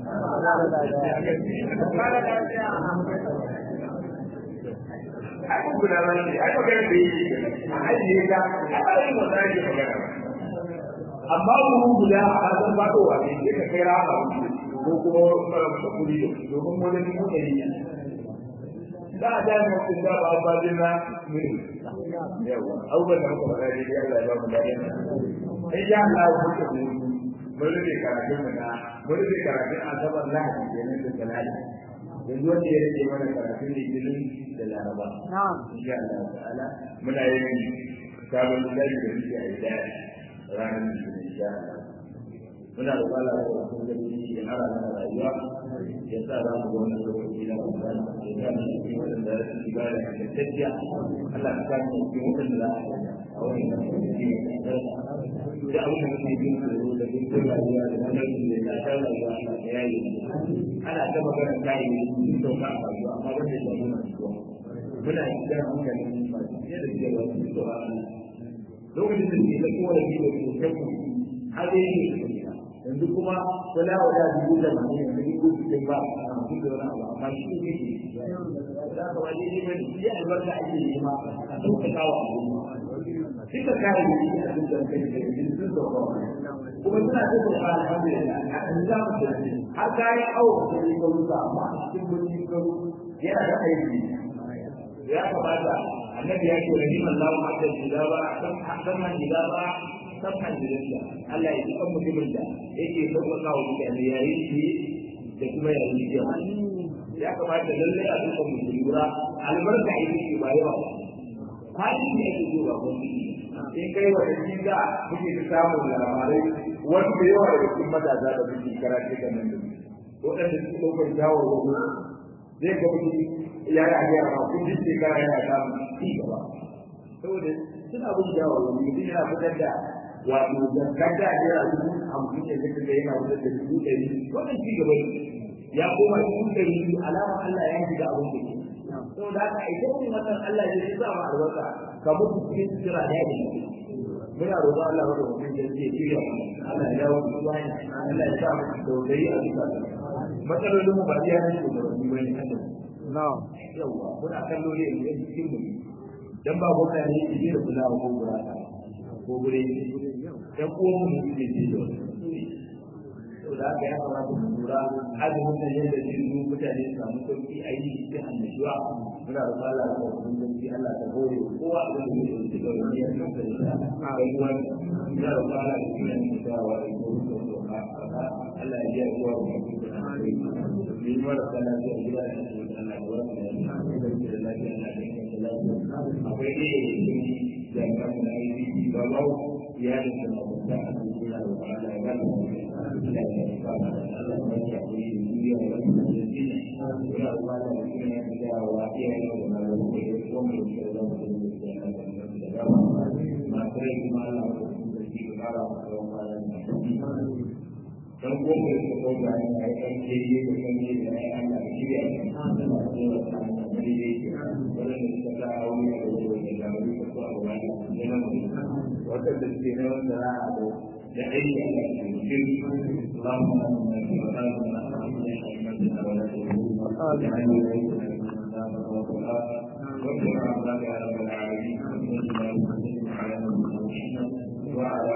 ai kun guda ba ne ai magana da yake a ajiye ka a tsarin wanda ake magana amma mu guda a san fadowa ne sai ka kai rama ko kuma kuri domin wani mutum ne ba a da mutum da ba ba din na mini yawa abubuwan da muka faɗa dai Allah ya ba mu dadi in sha Allah ku ta mu mun rike karatun mu na mun rike karatun asabar lahadi kenan da talata yanzu wanda ya rike mana karatun litinin da laraba insha Allah ta'ala muna yin sabon littafi da muke a ida ranar litinin insha Allah muna da kwala da wasu gani ya hara mana rayuwa ya sa za mu wani lokaci na ramadan ya sa mu cikin wadanda ya su shiga da ingantacciya Allah ka sa mu cikin wadanda za a wani lokaci da abin da muke bin su da bin rayuwa da wannan da ya ta rayuwa Allah ya yi ana ta magana kai sun sauka a rayuwa amma wanda ya yi masu zuwa muna shiga hankalin masu fiye da cewa sun sauka lokacin da ke da kowane biyu da ke kai har dai ne yanzu kuma wala wala dubu da mai yanzu dubu cikin ba a mutum da wani abu amma shi ne ke da ka waje ne mai shi albarka ake yi ma a sauka kawo duka kare da shi a cikin da kai da shi sun sauka kuma suna da sauka alhamdulillah a kan za mu tafi har kayan awo da shi ka rusa amma a cikin gurin ka yana da aiki ya kamata annabi ya ce rahiman lahu hatta idaba san hadan idaba sabhan jirinda Allah ya ji kan mutumin da yake sauƙaƙa wa mutane yayin shi da kuma yayin jiya ya kamata lallai a duka mu lura albarka ita ce ba yawa hali ne yake zo ba wani in kai wa da shi da muke ta samun labarai wani da yawa daga cikin matasa da muke karatu da nan da waɗanda suke ɗaukar shawarwari zai ga mutum ya yi a ma kun ji shekara yana samun ci gaba saboda suna bin shawarwari mutum yana fitar da wato zakata da ya dubu hamsin da zaka ga yana wutar da dubu ɗari wannan ci gaba ne ya koma dubu ɗari biyu alama Allah ya shiga abin da ke saboda haka a ita wani wannan Allah ya sa ma albarka ka mutu cikin sutura da ya muna roƙon Allah wa mutum da zai shirya Allah ya dawo da wani Allah ya sa mu dogari a bisa matsalolin mu ba iya ne ko da bane haka na'am yawa muna kallo ne yanzu cikin mu dan ba gwamnati ne ke da kula ko gurata ko gure ɗan uwan mu ne ke da saboda haka ya kamata mu lura azumin nan yadda zai zo mutane su samu sauki a yi cikin annashuwa muna da fara da kuma sauki Allah ta hore kowa da zai yi da shiga wani ya san da ita kai wani muna da fara da kuma yin dawa da ko da doka Allah ya yi kowa da kuma da kai ni ma da kana da gida da Allah ya warke da ni da lafiya da lafiya akwai ne da kan da yi ba ba ya da kuma da Allah ya fara da Allah dan goma da suka kauta ne a yi kan kiriye da kan yi da ya Allah da shirya ne a da masu yawa ta hanyar da ya ke wadanda suka sa a wuri a wajen wajen da wani kasu a wani da na mutum wadanda suke na wanda za a da da aiki a kan cikin اللهم امنا في مكاننا وامنا حكمتنا ولا تهمنا واجعلنا ليس واغفر عذاب يا رب العالمين وصلى الله وسلم على نبينا محمد وعلى